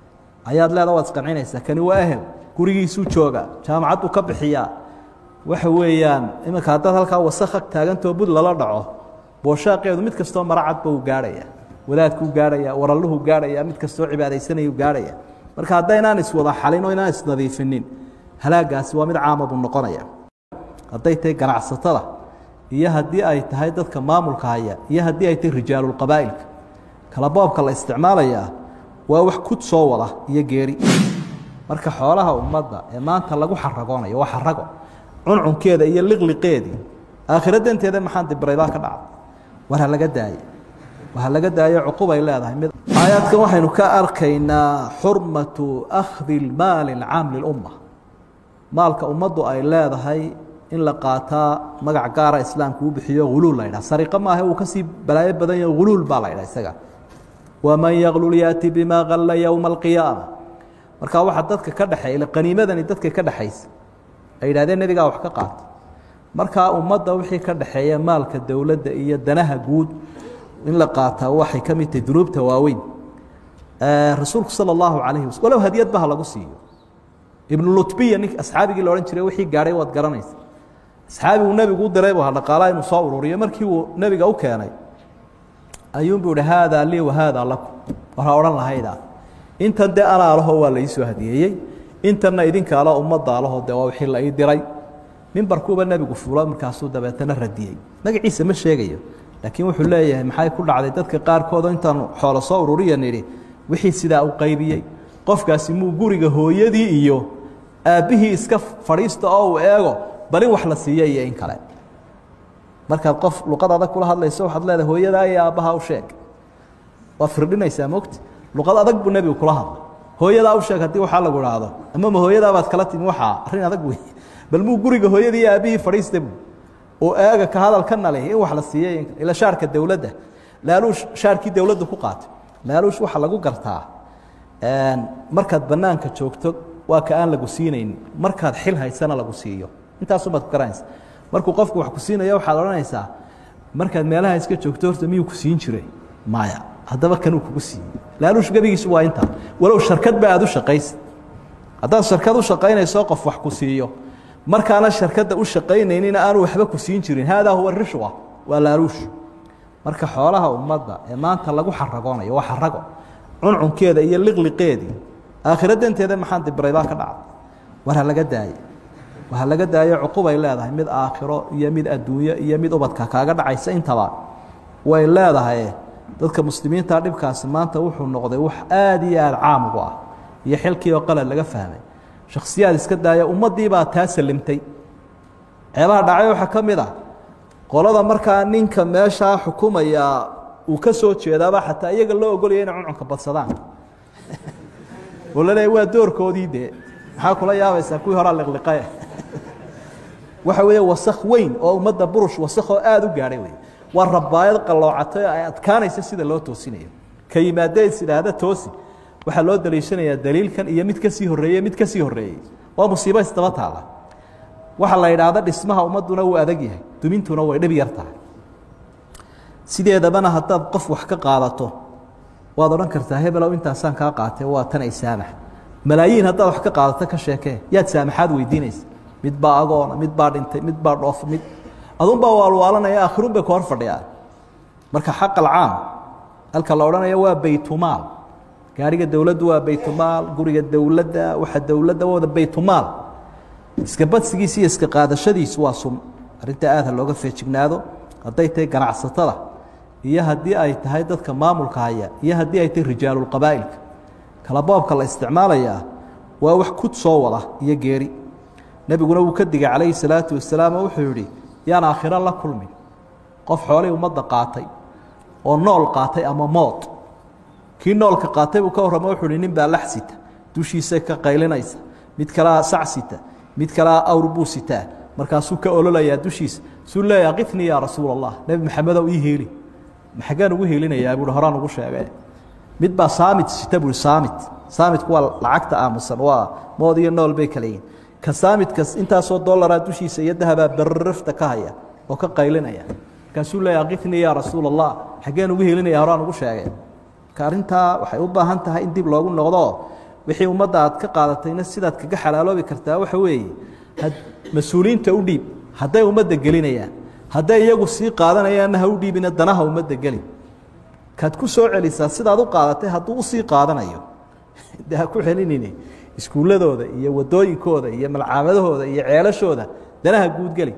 ayaad leeda waad isqancinaysaa kani waa ehel gurigiisuu jooga jaamacadduu ka bixiyaa waxa weeyaan iminka haddaad halkaa wasakha taagantoo bud lala dhaco booshaaqeedu mid kastoo maracadba uu gaadhaya wadaadkuu gaadhaya waralluhuu gaadhaya mid kastoo cibaadaysanayuu gaadhaya marka haddaynaan iswada xalin oo inaan isnadiifinin halaagaasi waa mid caama buu noqonaya hadday tahay ganacsatada iyo haddii ay tahay dadka maamulka haya iyo haddii ay tahay rijaalulqabaa'ilka kala boobka la isticmaalayaa waa wax kud soo wada iyo geeri marka xoolaha ummadda ee maanta lagu xaragoonayo waa xarago cuncunkeeda iyo liqliqeedii aakhira danteeda maxaan dibraybaa ka dhacda war ha laga daaye war ha laga daayo cuqubay leedahay mid aayaadkan waxaynu ka arkaynaa xurmatu akhdi lmaali alcaam lilumma maalka ummaddu ay leedahay in la qaataa magac gaara islaamku u bixiyo huluul la ydhaha sariqo maaha uu kasii balaayo badan yaho huluul baa la ydhaha isaga waman yaklul yaati bimaa kalla yowma alqiyaama markaa waxaa dadka ka dhexeeya qaniimadani dadka ka dhexaysa ay yidhahdeen nebigaa wax ka qaata markaa ummadda wixii ka dhexeeya maalka dowladda iyo danaha guud in la qaataa waxay ka mid tahay dunuubta waaweyn rasuulku sala allahu calayhi wasal walow hadiyad baha lagu siiyo ibnu lutbiya nink asxaabigii la odhan jiray wixii gaadhay waad garanaysa asxaabigu nebigu u diray bu ha dhaqaalaa inuu soo ururiyo markii uu nebiga u keenay ayuunbuu ihi haadaa lii wa haadaa lakum war ha odhan lahaydaa intan dee anaa alaho waa la ii soo hadiyeeyey intanna idinka ala ummadda alaho dee waa wixii la ii diray mimbarkuuba nebigu fuulo markaasuu dabeetana radiyey magaciisa ma sheegayo laakiin wuxuu leeyahay maxay ku dhacday dadka qaarkoodoo intaanu xoolo soo ururiya nidhi wixii sidaa u qaybiyey qofkaasi muu guriga hooyadii iyo aabbihii iska fadhiista oo uu eego bal in wax la siiya iyo in kale markaad qof luqad adag kula hadlayso waxaad leedahay hooyadaa iyo aabbaha u sheeg waa firdhinaysaa mogti luqad adag buu nebigu kula hadlay hooyadaa u sheeg haddii waxaa lagu idhaahdo ama ma hooyadaabaad kala timi waxaa arrin adag wey bal muu guriga hooyadii iyo aabbihii fadhiista buu oo eega ka hadalkana leh in wax la siiyey ila shaarka dowladda laaluush shaarkii dowladda ku qaatay laaluush waxaa lagu gartaa markaad bannaanka joogto waa ka aan lagu siinaynin markaad xil haysana lagu siiyo intaasubaad ku garanaysa markuu qofku wax ku siinayo waxaad odhanaysaa markaad meelaha iska joogto horta miyuu ku siin jiray maya haddaba kanuu kugu siiyey laaluush gebigiisu waa intaa walow sharkadba aad u shaqaysid haddaad sharkad u shaqaynayso qof wax ku siiyo markaana sharkadda u shaqaynaynina aanu waxba ku siin jirin haadaa huwa rishwa waa laaluush marka xoolaha ummadda ee maanta lagu xaragoonayo waa xarago cuncunkeeda iyo liqliqeedii aakhira danteeda maxaan dibraybaa ka dhacday war ha laga daaye war ha laga daayo cuqubay leedahay mid aakhiro iyo mid adduunyo iyo mid ubadka kaaga dhacaysa intaba way leedahay dadka muslimiinta dhibkaasi maanta wuxuu noqday wax aada iyo aada caam ugu ah iyo xilkii oo qalad laga fahmay shaksiyaad iska daaya ummaddii baa taa salimtay ceebaha dhacay waxaa ka mid ah qolada markaa ninka meeshaa xukumaya uu ka soo jeedaaba xataa iyaga loo ogolaya inay cuncunka badsadaan oo la leeya waa doorkoodii dee maxaa kula yaabaysaa kuwii horaa liqliqae waxa weeye wasakh weyn oo ummadda burush wasakhoo aada u gaadhay wey waa rabaayad qalloocatay oo ay adkaanaysa sida loo toosinayo ka yimaadee is idhaahda toosi waxaa loo daliishanayaa daliilkan iyo mid ka sii horreeye mid ka sii horreeyey waa musiibo isdaba taala waxaa la yidhaahda dhismaha ummadduna wuu adag yahay dumintuna way dhib yar tahay sideedabana haddaad qof wax ka qaadato waad odhan kartaa hebelow intaasaan kaa qaatay waa tan ay saamax malaayiin haddaad wax ka qaadato ka sheekee yaad saamaxaad weydiinaysa mid baa agoona mid baa dhintay mid baa dhoof mid adunbaa waalwaalanaya aakhiruun bay ka hor fadhiyaan marka xaq alcaam halka la odhanayo waa baytumaal gaariga dowladdu waa baytumaal guriga dowladda waxa dowladda wada baytumaal iska badsigiisa iyo iska qaadashadiisu waa sun arrinta aada ha looga feejignaado hadday tahay ganacsatada iyo haddii ay tahay dadka maamulka haya iyo haddii ay tahay rijaalulqabaa'ilka kala boobka la isticmaalayaa waa wax kud soo wada iyo geeri nebiguna wuu ka digay calayhi salaatu wasalaam oo wuxuu yidhi yaan aakhiro la kulmin qof xoolihii ummadda qaatay oo nool qaatay ama mood kii noolka qaatay buu ka warramo wuxuu hi nin baa lax sita dushiisa ka qaylinaysa mid kalea sac sita mid kalea awr buu sitaa markaasuu ka ololayaa dushiisa suu leeya qifnii yaa rasuul allah nebi maxamedow ii heeli maxagaan ugu heelinayaa buuhi horaan ugu sheegee mid baa saamit sita buuhi saamit saamitku waa lacagta aamusan waa mood iyo nool bay kala yihin ka saamidkas intaasoo dollaraa dushiisa iyo dahabaa barrafta ka haya oo ka qaylinaya markaasuu leeya qifnii yaa rasuul allah xaggeen ugu helinaya horaan ugu sheegee marka arrintaa waxay u baahan tahay in dib loogu noqdo wixii ummadda aad ka qaadatayna sidaad kaga xalaaloobi kartaa waxa weeye mas-uuliyiinta u dhiib hadday ummadda gelinayaan hadday iyagu sii qaadanayaanna ha u dhiibina danaha ummadda gelin kaad ku soo celisaa sidaad u qaadatay hadduu usii qaadanayo de ha ku celinini iskuulladooda iyo wadooyinkooda iyo malcaamadahooda iyo ceelashooda danaha guudgeli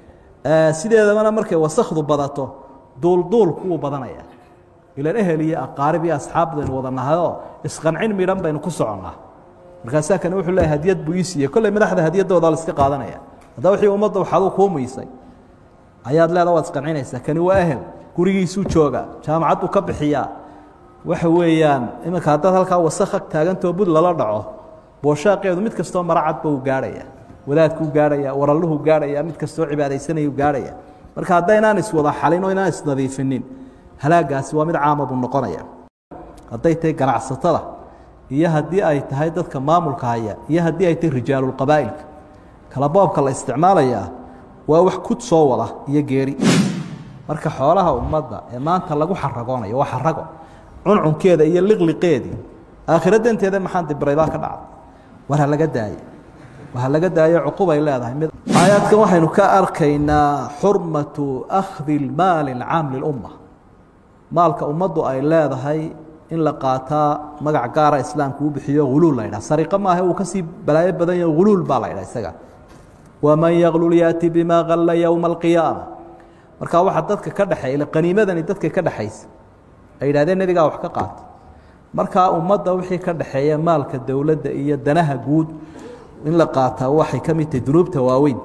sideedabana markay wasakdu badato duulduulku wuu badanaya ilan ehel iyo aqaarib iyo asxaab baynu wada nahayoo isqancin midhan baynu ku soconnaa markaasaa kani wuxuu leeyahy hadiyad buu ii siiyey kolley madaxda hadiyadooda la iska qaadanaya haddaba wixii ummadda waxaaduu kuu muysay ayaad leeda waad isqancinaysaa kani waa ehel gurigiisuu jooga jaamacadduu ka bixiyaa waxa weeyaan iminka haddaad halkaa wasakha taagantoo bud lala dhaco booshaaqeedu mid kastoo maracadba uu gaarhaya wadaadkuu gaarhaya waralluhu gaarhaya mid kastoo cibaadaysanayuu gaarhaya marka haddaynaan iswada xalin oo inaan isnadiifinin halaagaasi waa mid caama buu noqonaya hadday tahay ganacsatada iyo haddii ay tahay dadka maamulka haya iyo haddii ay tahay rijaalulqabaa'ilka kala boobka la isticmaalayaa waa wax kud soo wada iyo geeri marka xoolaha ummadda ee maanta lagu xaragoonayo waa xarago cuncunkeeda iyo liqliqeedii aakhira danteeda maxaan dibraybaa ka dhacda war ha laga daayo war ha laga daayo cuqubay leedahay mid aayaadkan waxaynu ka arkaynaa xurmatu akhdi lmaali alcaam lilumma maalka ummaddu ay leedahay in la qaataa magac gaara islaamku u bixiyo huluul la ydhaha sariqo maaha uu kasii balaayo badan yaho huluul baa la ydhaha isaga waman yaklul yaati bimaa kalla yowma alqiyaama markaa waxaa dadka ka dhexeeya qaniimadani dadka ka dhexaysa ay yidhahdeen nebigaa wax ka qaata markaa ummadda wixii ka dhexeeya maalka dowladda iyo danaha guud in la qaataa waxay ka mid tahay dunuubta waaweyn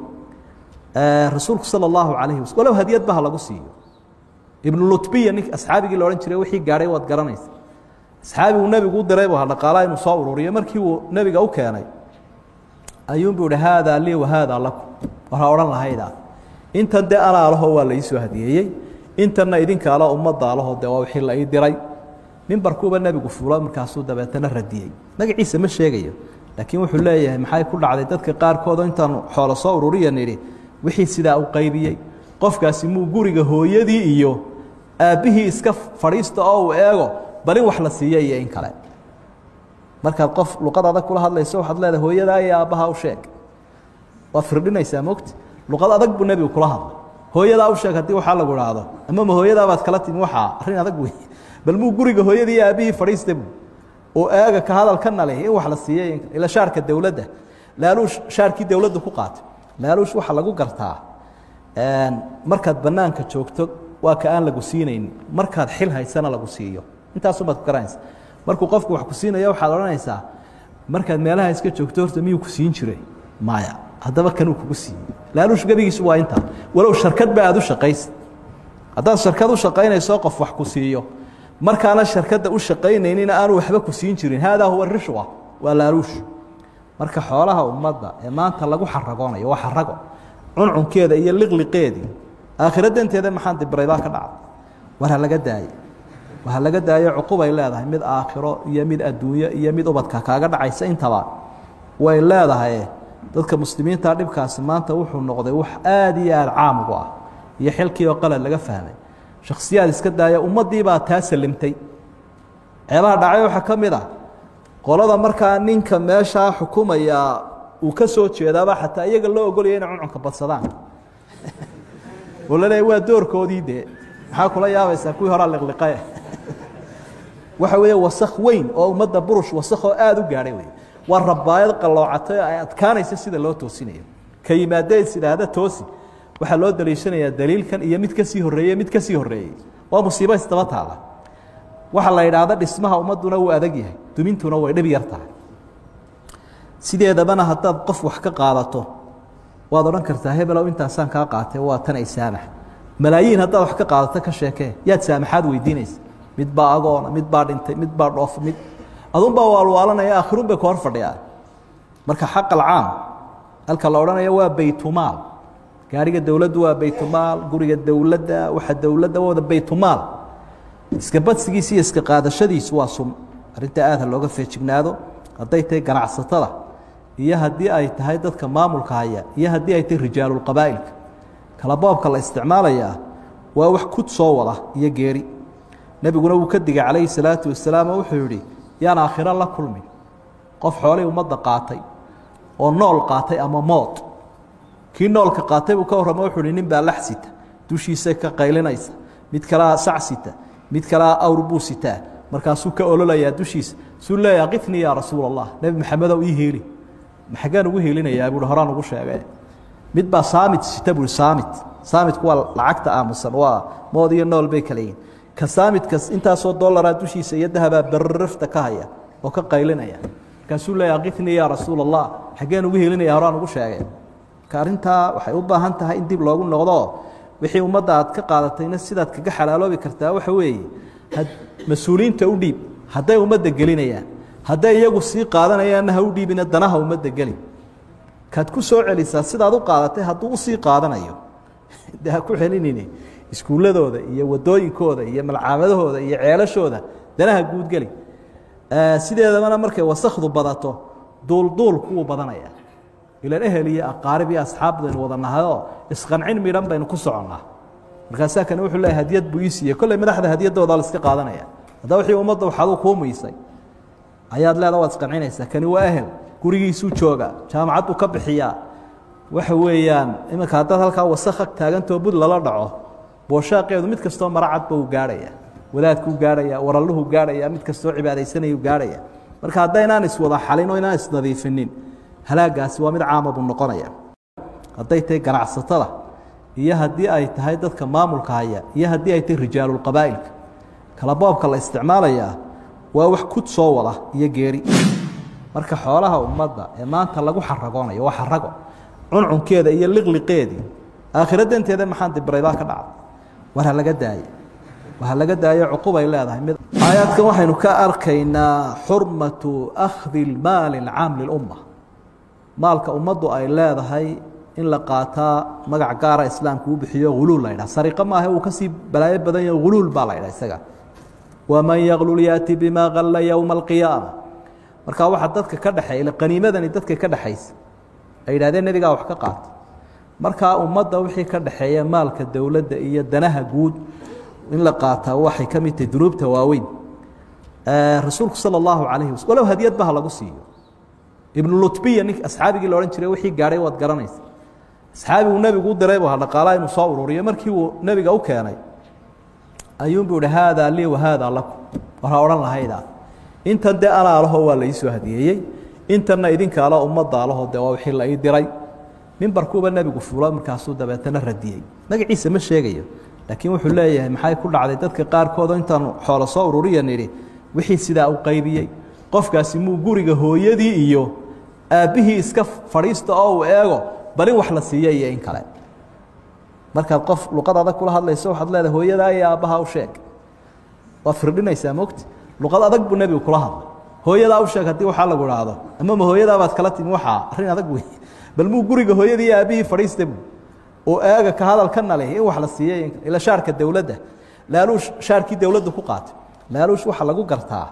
rasuulku sala allahu calayhi wasal walow hadiyadba ha lagu siiyo ibnu lutbiya nink asxaabigii la odhan jiray wixii gaadhay waad garanaysa asxaabigu nebigu u diray bu ha dhaqaalaa inuu soo ururiyo markii uu nebiga u keenay ayuunbuu ihi haadaa lii wa haadaa lakum war ha odhan lahaydaa intan dee anaa alaho waa la ii soo hadiyeeyey intanna idinka alo ummadda alaho dee waa wixii la ii diray mimbarkuuba nebigu fuulo markaasuu dabeetana radiyey magaciisa ma sheegayo laakiin wuxuu leeyahay maxay ku dhacday dadka qaarkoodoo intaanu xoolo soo ururiya nidhi wixii sidaa u qaybiyey qofkaasi muu guriga hooyadii iyo aabbihii iska fadhiista oo uu eego bal in wax la siiya iyo in kale markaad qof luqad adag kula hadlayso waxaad leedahay hooyadaa iyo aabbaha u sheeg waad firdhinaysaa mogti luqad adag buu nebigu kula hadlay hooyadaa u sheeg haddii waxaa lagu idhaahdo ama ma hooyadaa baad kala timi waxaa arrin adag wey bal muu guriga hooyadii iyo aabbihii fadhiista buu oo eega ka hadalkana leh in wax la siiyey ila shaarka dowladda laaluush shaarkii dowladdu ku qaatay laaluush waxaa lagu gartaa markaad bannaanka joogto waa ka aan lagu siinaynin markaad xil haysana lagu siiyo intaasumaad ku garanaysa markuu qofku wax ku siinaya waxaad odhanaysaa markaad meelaha iska joogto horta miyuu ku siin jiray maya haddaba kanuu kugu siiyey laaluush gebigiisu waa intaa walow sharkadba aad u shaqaysa haddaad sharkad u shaqaynayso qof wax ku siiyo markaana sharkadda u shaqaynaynina aanu waxba ku siin jirin haadaa huwa rishwa waa laaluush marka xoolaha ummadda ee maanta lagu xaragoonayo waa xarago cuncunkeeda iyo liqliqeedii aakhira danteeda maxaan dibraybaa ka dhacda war ha laga daayo war ha laga daayo cuqubay leedahay mid aakhiro iyo mid adduunyo iyo mid ubadka kaaga dhacaysa intaba way leedahay dadka muslimiinta dhibkaasi maanta wuxuu noqday wax aada iyo aada caam ugu ah iyo xilkii oo qalad laga fahmay shaksiyaad iska daaya ummaddii baa taa salimtay ceebaha dhacay waxaa ka mid ah qolada markaa ninka meeshaa xukumaya uu ka soo jeedaaba xataa iyaga loo ogolaya inay cuncunka badsadaan oo la leeya waa doorkoodii dee maxaa kula yaabaysaa kuwii horaa liqliqae waxa weeye wasakh weyn oo ummadda burush wasakhoo aada u gaadhay wey waa rabaayad qalloocatay oo ay adkaanaysa sida loo toosinayo ka yimaadee is idhaahda toosi waxaa loo daliishanayaa daliilkan iyo mid ka sii horreeye mid ka sii horreeyey waa musiibo isdaba taala waxaa la yidhaahda dhismaha ummadduna wuu adag yahay dumintuna way dhib yar tahay sideedabana haddaad qof wax ka qaadato waad odhan kartaa hebelow intaasaan kaa qaatay waa tan ay saamax malaayiin haddaad wax ka qaadato ka sheekee yaad saamaxaad weydiinaysa mid baa agoona mid baa dhintay mid baa dhoof mid adunbaa waalwaalanaya akhirun bay ka hor fadhiyaa marka xaq alcaam halka la odhanayo waa baytumaal gaariga dowladdu waa baytumaal guriga dowladda waxa dowladda wada baytumaal iska badsigiisa iyo iska qaadashadiisu waa sun arrinta aada looga feejignaado hadday tahay ganacsatada iyo haddii ay tahay dadka maamulka haya iyo haddii ay tahay rijaalulqabaa'ilka kala boobka la isticmaalayaa waa wax kud soo wada iyo geeri nebiguna wuu ka digay calayhi salaatu wasalaam oo wuxuu yidhi yaan aakhiro la kulmin qof xoolihii ummadda qaatay oo nool qaatay ama mood kii noolka qaatay buu ka warramo wuxuu hi nin baa lax sita dushiisay ka qaylinaysa mid kalea sac sita mid kalea awr buu sitaa markaasuu ka ololayaa dushiisa suu leeya qifnii yaa rasuul allah nebi maxamedow ii heeli maxagaan ugu heelinayaa buuhi horaan ugu sheegee mid baa saamit sita buuhi saamit saamitku waa lacagta aamusan waa mood iyo nool bay kala yihin ka saamidkas intaasoo dollaraa dushiisa iyo dahabaa barrafta ka haya oo ka qaylinaya markaasuu leeya qifnii yaa rasuul allah xaggeen ugu helinaya horaan ugu sheegee marka arrintaa waxay u baahan tahay in dib loogu noqdo wixii ummadda aad ka qaadatayna sidaad kaga xalaaloobi kartaa waxa weeye mas-uuliyiinta u dhiib hadday ummadda gelinayaan hadday iyagu sii qaadanayaanna ha u dhiibina danaha ummadda gelin kaad ku soo celisaa sidaad u qaadatay hadduu usii qaadanayo de ha ku celinini iskuulladooda iyo wadooyinkooda iyo malcaamadahooda iyo ceelashooda danaha guudgeli sideedabana markay wasakdu badato duulduulku wuu badanaya ilan ehel iyo aqaarib iyo asxaab baynu wada nahayoo isqancin midhan baynu ku soconnaa markaasaa kani wuxuu leeyahy hadiyad buu ii siiyey kolley madaxda hadiyaddooda la iska qaadanaya haddaa wixii ummadda waxaaduu kuu muysay ayaad leeda waad isqancinaysaa kani waa ehel gurigiisuu jooga jaamacadduu ka bixiyaa waxa weeyaan iminka haddaad halkaa wasakha taagantoo bud lala dhaco booshaaqeedu mid kastoo maracadba uu gaarhaya wadaadkuu gaarhaya waralluhu gaarhaya mid kastoo cibaadaysanayuu gaarhaya marka haddaynaan iswada xalin oo inaan isnadiifinin halaagaasi waa mid caama buu noqonaya hadday tahay ganacsatada iyo haddii ay tahay dadka maamulka haya iyo haddii ay tahay rijaalulqabaa'ilka kala boobka la isticmaalayaa waa wax kud soo wada iyo geeri marka xoolaha ummadda ee maanta lagu xaragoonayo waa xarago cuncunkeeda iyo liqliqeedii aakhira danteeda maxaan dibraybaa ka dhacday war ha laga daaye war ha laga daayo cuqubay leedahay mid aayaadkan waxaynu ka arkaynaa xurmatu akhdi lmaali alcaam lilumma maalka ummaddu ay leedahay in la qaataa magac gaara islaamku u bixiyo huluul la ydhaha sariqo maaha uu kasii balaayo badan yaho huluul baa la ydhaha isaga waman yaklul yaati bimaa kalla yowma alqiyaama markaa waxaa dadka ka dhexeeya qaniimadani dadka ka dhexaysa ay yidhahdeen nebigaa wax ka qaata markaa ummadda wixii ka dhexeeya maalka dowladda iyo danaha guud in la qaataa waxay ka mid tahay dunuubta waaweyn rasuulku sala allahu calayhi wasal walow hadiyadba ha lagu siiyo ibnu lutbiya nink asxaabigii la odhan jiray wixii gaadhay waad garanaysa asxaabigu nebigu u diray bu ha dhaqaalaa inuu soo ururiyo markii uu nebiga u keenay ayuunbuu ihi haadaa lii wa haadaa lakum war ha odhan lahaydaa intan dee anaa laho waa la ii soo hadiyeeyey intanna idinka alo ummadda alaho dee waa wixii la ii diray mimbarkuuba nebigu fuulo markaasuu dabeetana radiyey magaciisa ma sheegayo laakiin wuxuu leeyahay maxay ku dhacday dadka qaarkoodoo intaanu xoolo soo ururiya nidhi wixii sidaa u qaybiyey qofkaasi muu guriga hooyadii iyo aabbihii iska fadhiista oo uu eego bal in wax la siiya iyo in kale markaad qof luqad adag kula hadlayso waxaad leedahay hooyadaa iyo aabbaha u sheeg waad firdhinaysaa mogti luqad adag buu nebigu kula hadlay hooyadaa u sheeg haddii waxaa lagu idhaahdo ama ma hooyadaa baad kala timi waxaa arrin adag wey bal muu guriga hooyadii iyo aabbihii fadhiista bu oo eega ka hadalkana leh in wax la siiyey ila shaarka dowladda laaluush shaarkii dowladda ku qaatay laaluush waxaa lagu gartaa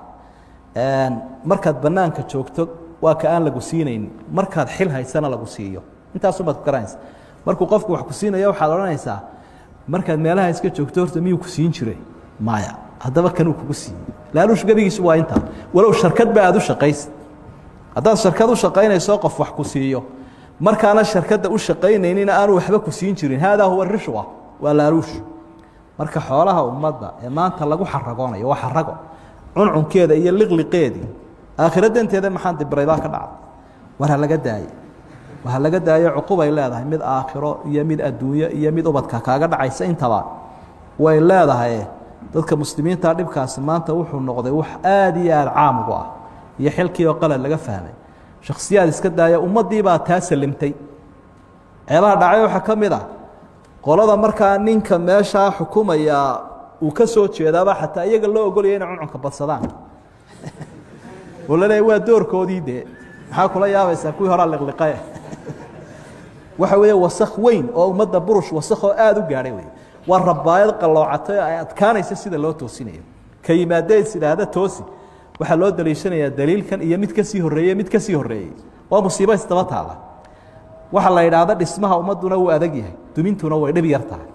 markaad bannaanka joogto waa ka aan lagu siinaynin markaad xil haysana lagu siiyo intaasubaad ku garanaysa markuu qofku wax ku siinaya waxaad odhanaysaa markaad meelaha iska joogto horta miyuu ku siin jiray maya haddaba kanuu kugu siiyey laaluush gebigiisu waa intaa walow sharkadba aad u shaqaysid haddaad sharkad u shaqaynayso qof wax ku siiyo markaana sharkadda u shaqaynaynina aanu waxba ku siin jirin haadaa huwa rishwa waa laaluush marka xoolaha ummadda ee maanta lagu xaragoonayo waa xarago cuncunkeeda iyo liqliqeedii aakhira danteeda maxaan dibraybaa ka dhacday war ha laga daaye war ha laga daayo cuqubay leedahay mid aakhiro iyo mid adduunyo iyo mid ubadka kaaga dhacaysa intaba way leedahay dadka muslimiinta dhibkaasi maanta wuxuu noqday wax aada iyo aada caam ugu ah iyo xilkii oo qalad laga fahmay shaksiyaad iska daaya ummaddii baa taa salimtay ceebaha dhacay waxaa ka mid ah qolada markaa ninka meeshaa xukumaya uu ka soo jeedaaba xataa iyaga loo ogolaya inay cuncunka badsadaan oo la leeya waa doorkoodii dee maxaa kula yaabaysaa kuwii horaa liqliqae waxa weeye wasakh weyn oo ummadda burush wasakhoo aada u gaadhay wey waa rabaayad qalloocatay oo ay adkaanaysa sida loo toosinayo ka yimaadee is idhaahda toosi waxaa loo daliishanayaa daliilkan iyo mid ka sii horreeye mid ka sii horreeyey waa musiibo isdaba taalla waxaa la yidhaahda dhismaha ummadduna wuu adag yahay dumintuna way dhib yar tahay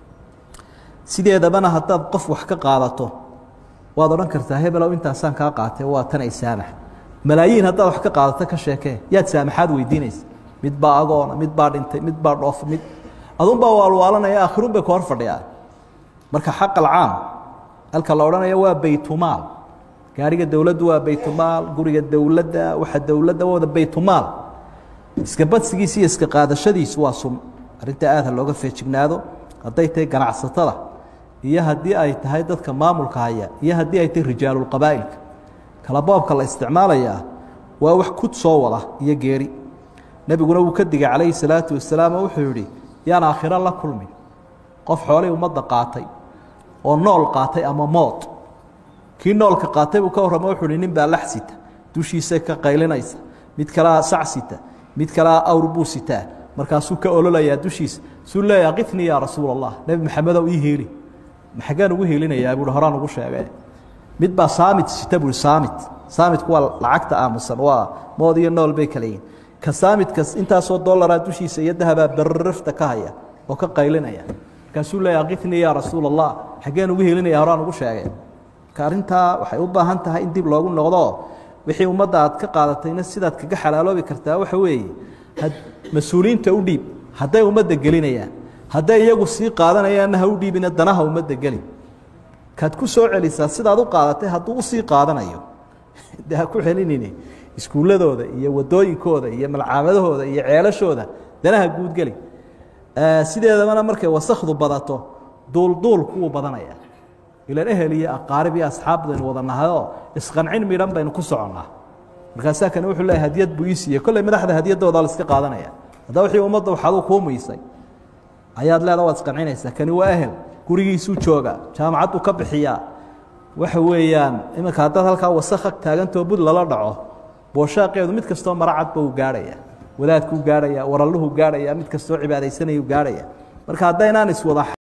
sideedabana haddaad qof wax ka qaadato waad odhan kartaa hebelow intaasaan kaa qaatay waa tan ay saamax malaayiin haddaad wax ka qaadato ka sheekee yaad saamaxaad weydiinaysa mid baa agoona mid baa dhintay mid baa dhoof mid adunbaa waalwaalanaya akhirun bay ka hor fadhiyaa marka xaq alcaam halka la odhanayo waa baytumaal gaariga dowladdu waa baytumaal guriga dowladda waxa dowladda wada baytumaal iska badsigiisa iyo iska qaadashadiisu waa sun arrinta aad ha looga feejignaado hadday tahay ganacsatada iyo haddii ay tahay dadka maamulka haya iyo haddii ay tahay rijaalulqabaa'ilka kala boobka la isticmaalayaa waa wax kud soo wada iyo geeri nebiguna wuu ka digay calayhi salaatu wasalaam oo wuxuu yidhi yaan aakhiro la kulmin qof xoolay ummadda qaatay oo nool qaatay ama mood kii noolka qaatay buu ka warramo wuxuu hi nin baa lax sita dushiisay ka qaylinaysa mid kalea sac sita mid kalea awr buu sitaa markaasuu ka ololayaa dushiisa suu leeya qifnii yaa rasuul allah nebi maxamedow ii heeli maxagaan ugu heelinayaa buuhi horaan ugu sheegee mid baa saamit sita buuhi saamit saamitku waa lacagta aamusan waa mood iyo nool bay kala yihin ka saamidkas intaasoo dollaraa dushiisa iyo dahabaa barrafta ka haya oo ka qaylinaya markaasuu leeya akifnii yaa rasuul allah xaggeen ugu helinaya horaan ugu sheegay marka arrintaa waxay u baahan tahay in dib loogu noqdo wixii ummadda aad ka qaadatayna sidaad kaga xalaaloobi kartaa waxa weeye mas-uuliyiinta u dhiib hadday ummadda gelinayaan hadday iyagu sii qaadanayaanna ha u dhiibina danaha ummadda geli kaad ku soo celisaa sidaad u qaadatay hadduu usii qaadanayo de ha ku celinini iskuulladooda iyo wadooyinkooda iyo malcaamadahooda iyo ceelashooda danaha guudgeli sideedabana markay wasakdu badato duulduulku wuu badanaya ilan ehel iyo aqaarib iyo asxaab baynu wada nahayoo isqancin midhan baynu ku soconnaa markaasaa kane wuxuu leeyahy hadiyad buu ii siiyey kolley madaxda hadiyadooda la iska qaadanaya haddaa wixii ummadda waxaduu kuu muysay ayaad leeda waad isqancinaysaa kani waa ehel gurigiisuu jooga jaamacadduu ka bixiyaa waxa weeyaan iminka haddaad halkaa wasakh ag taagantoo bud lala dhaco booshaaqeedu mid kastoo maracadba uu gaarhaya wadaadkuu gaarhaya waralluhu gaarhaya mid kastoo cibaadaysanayuu gaarhaya marka haddaynaan iswada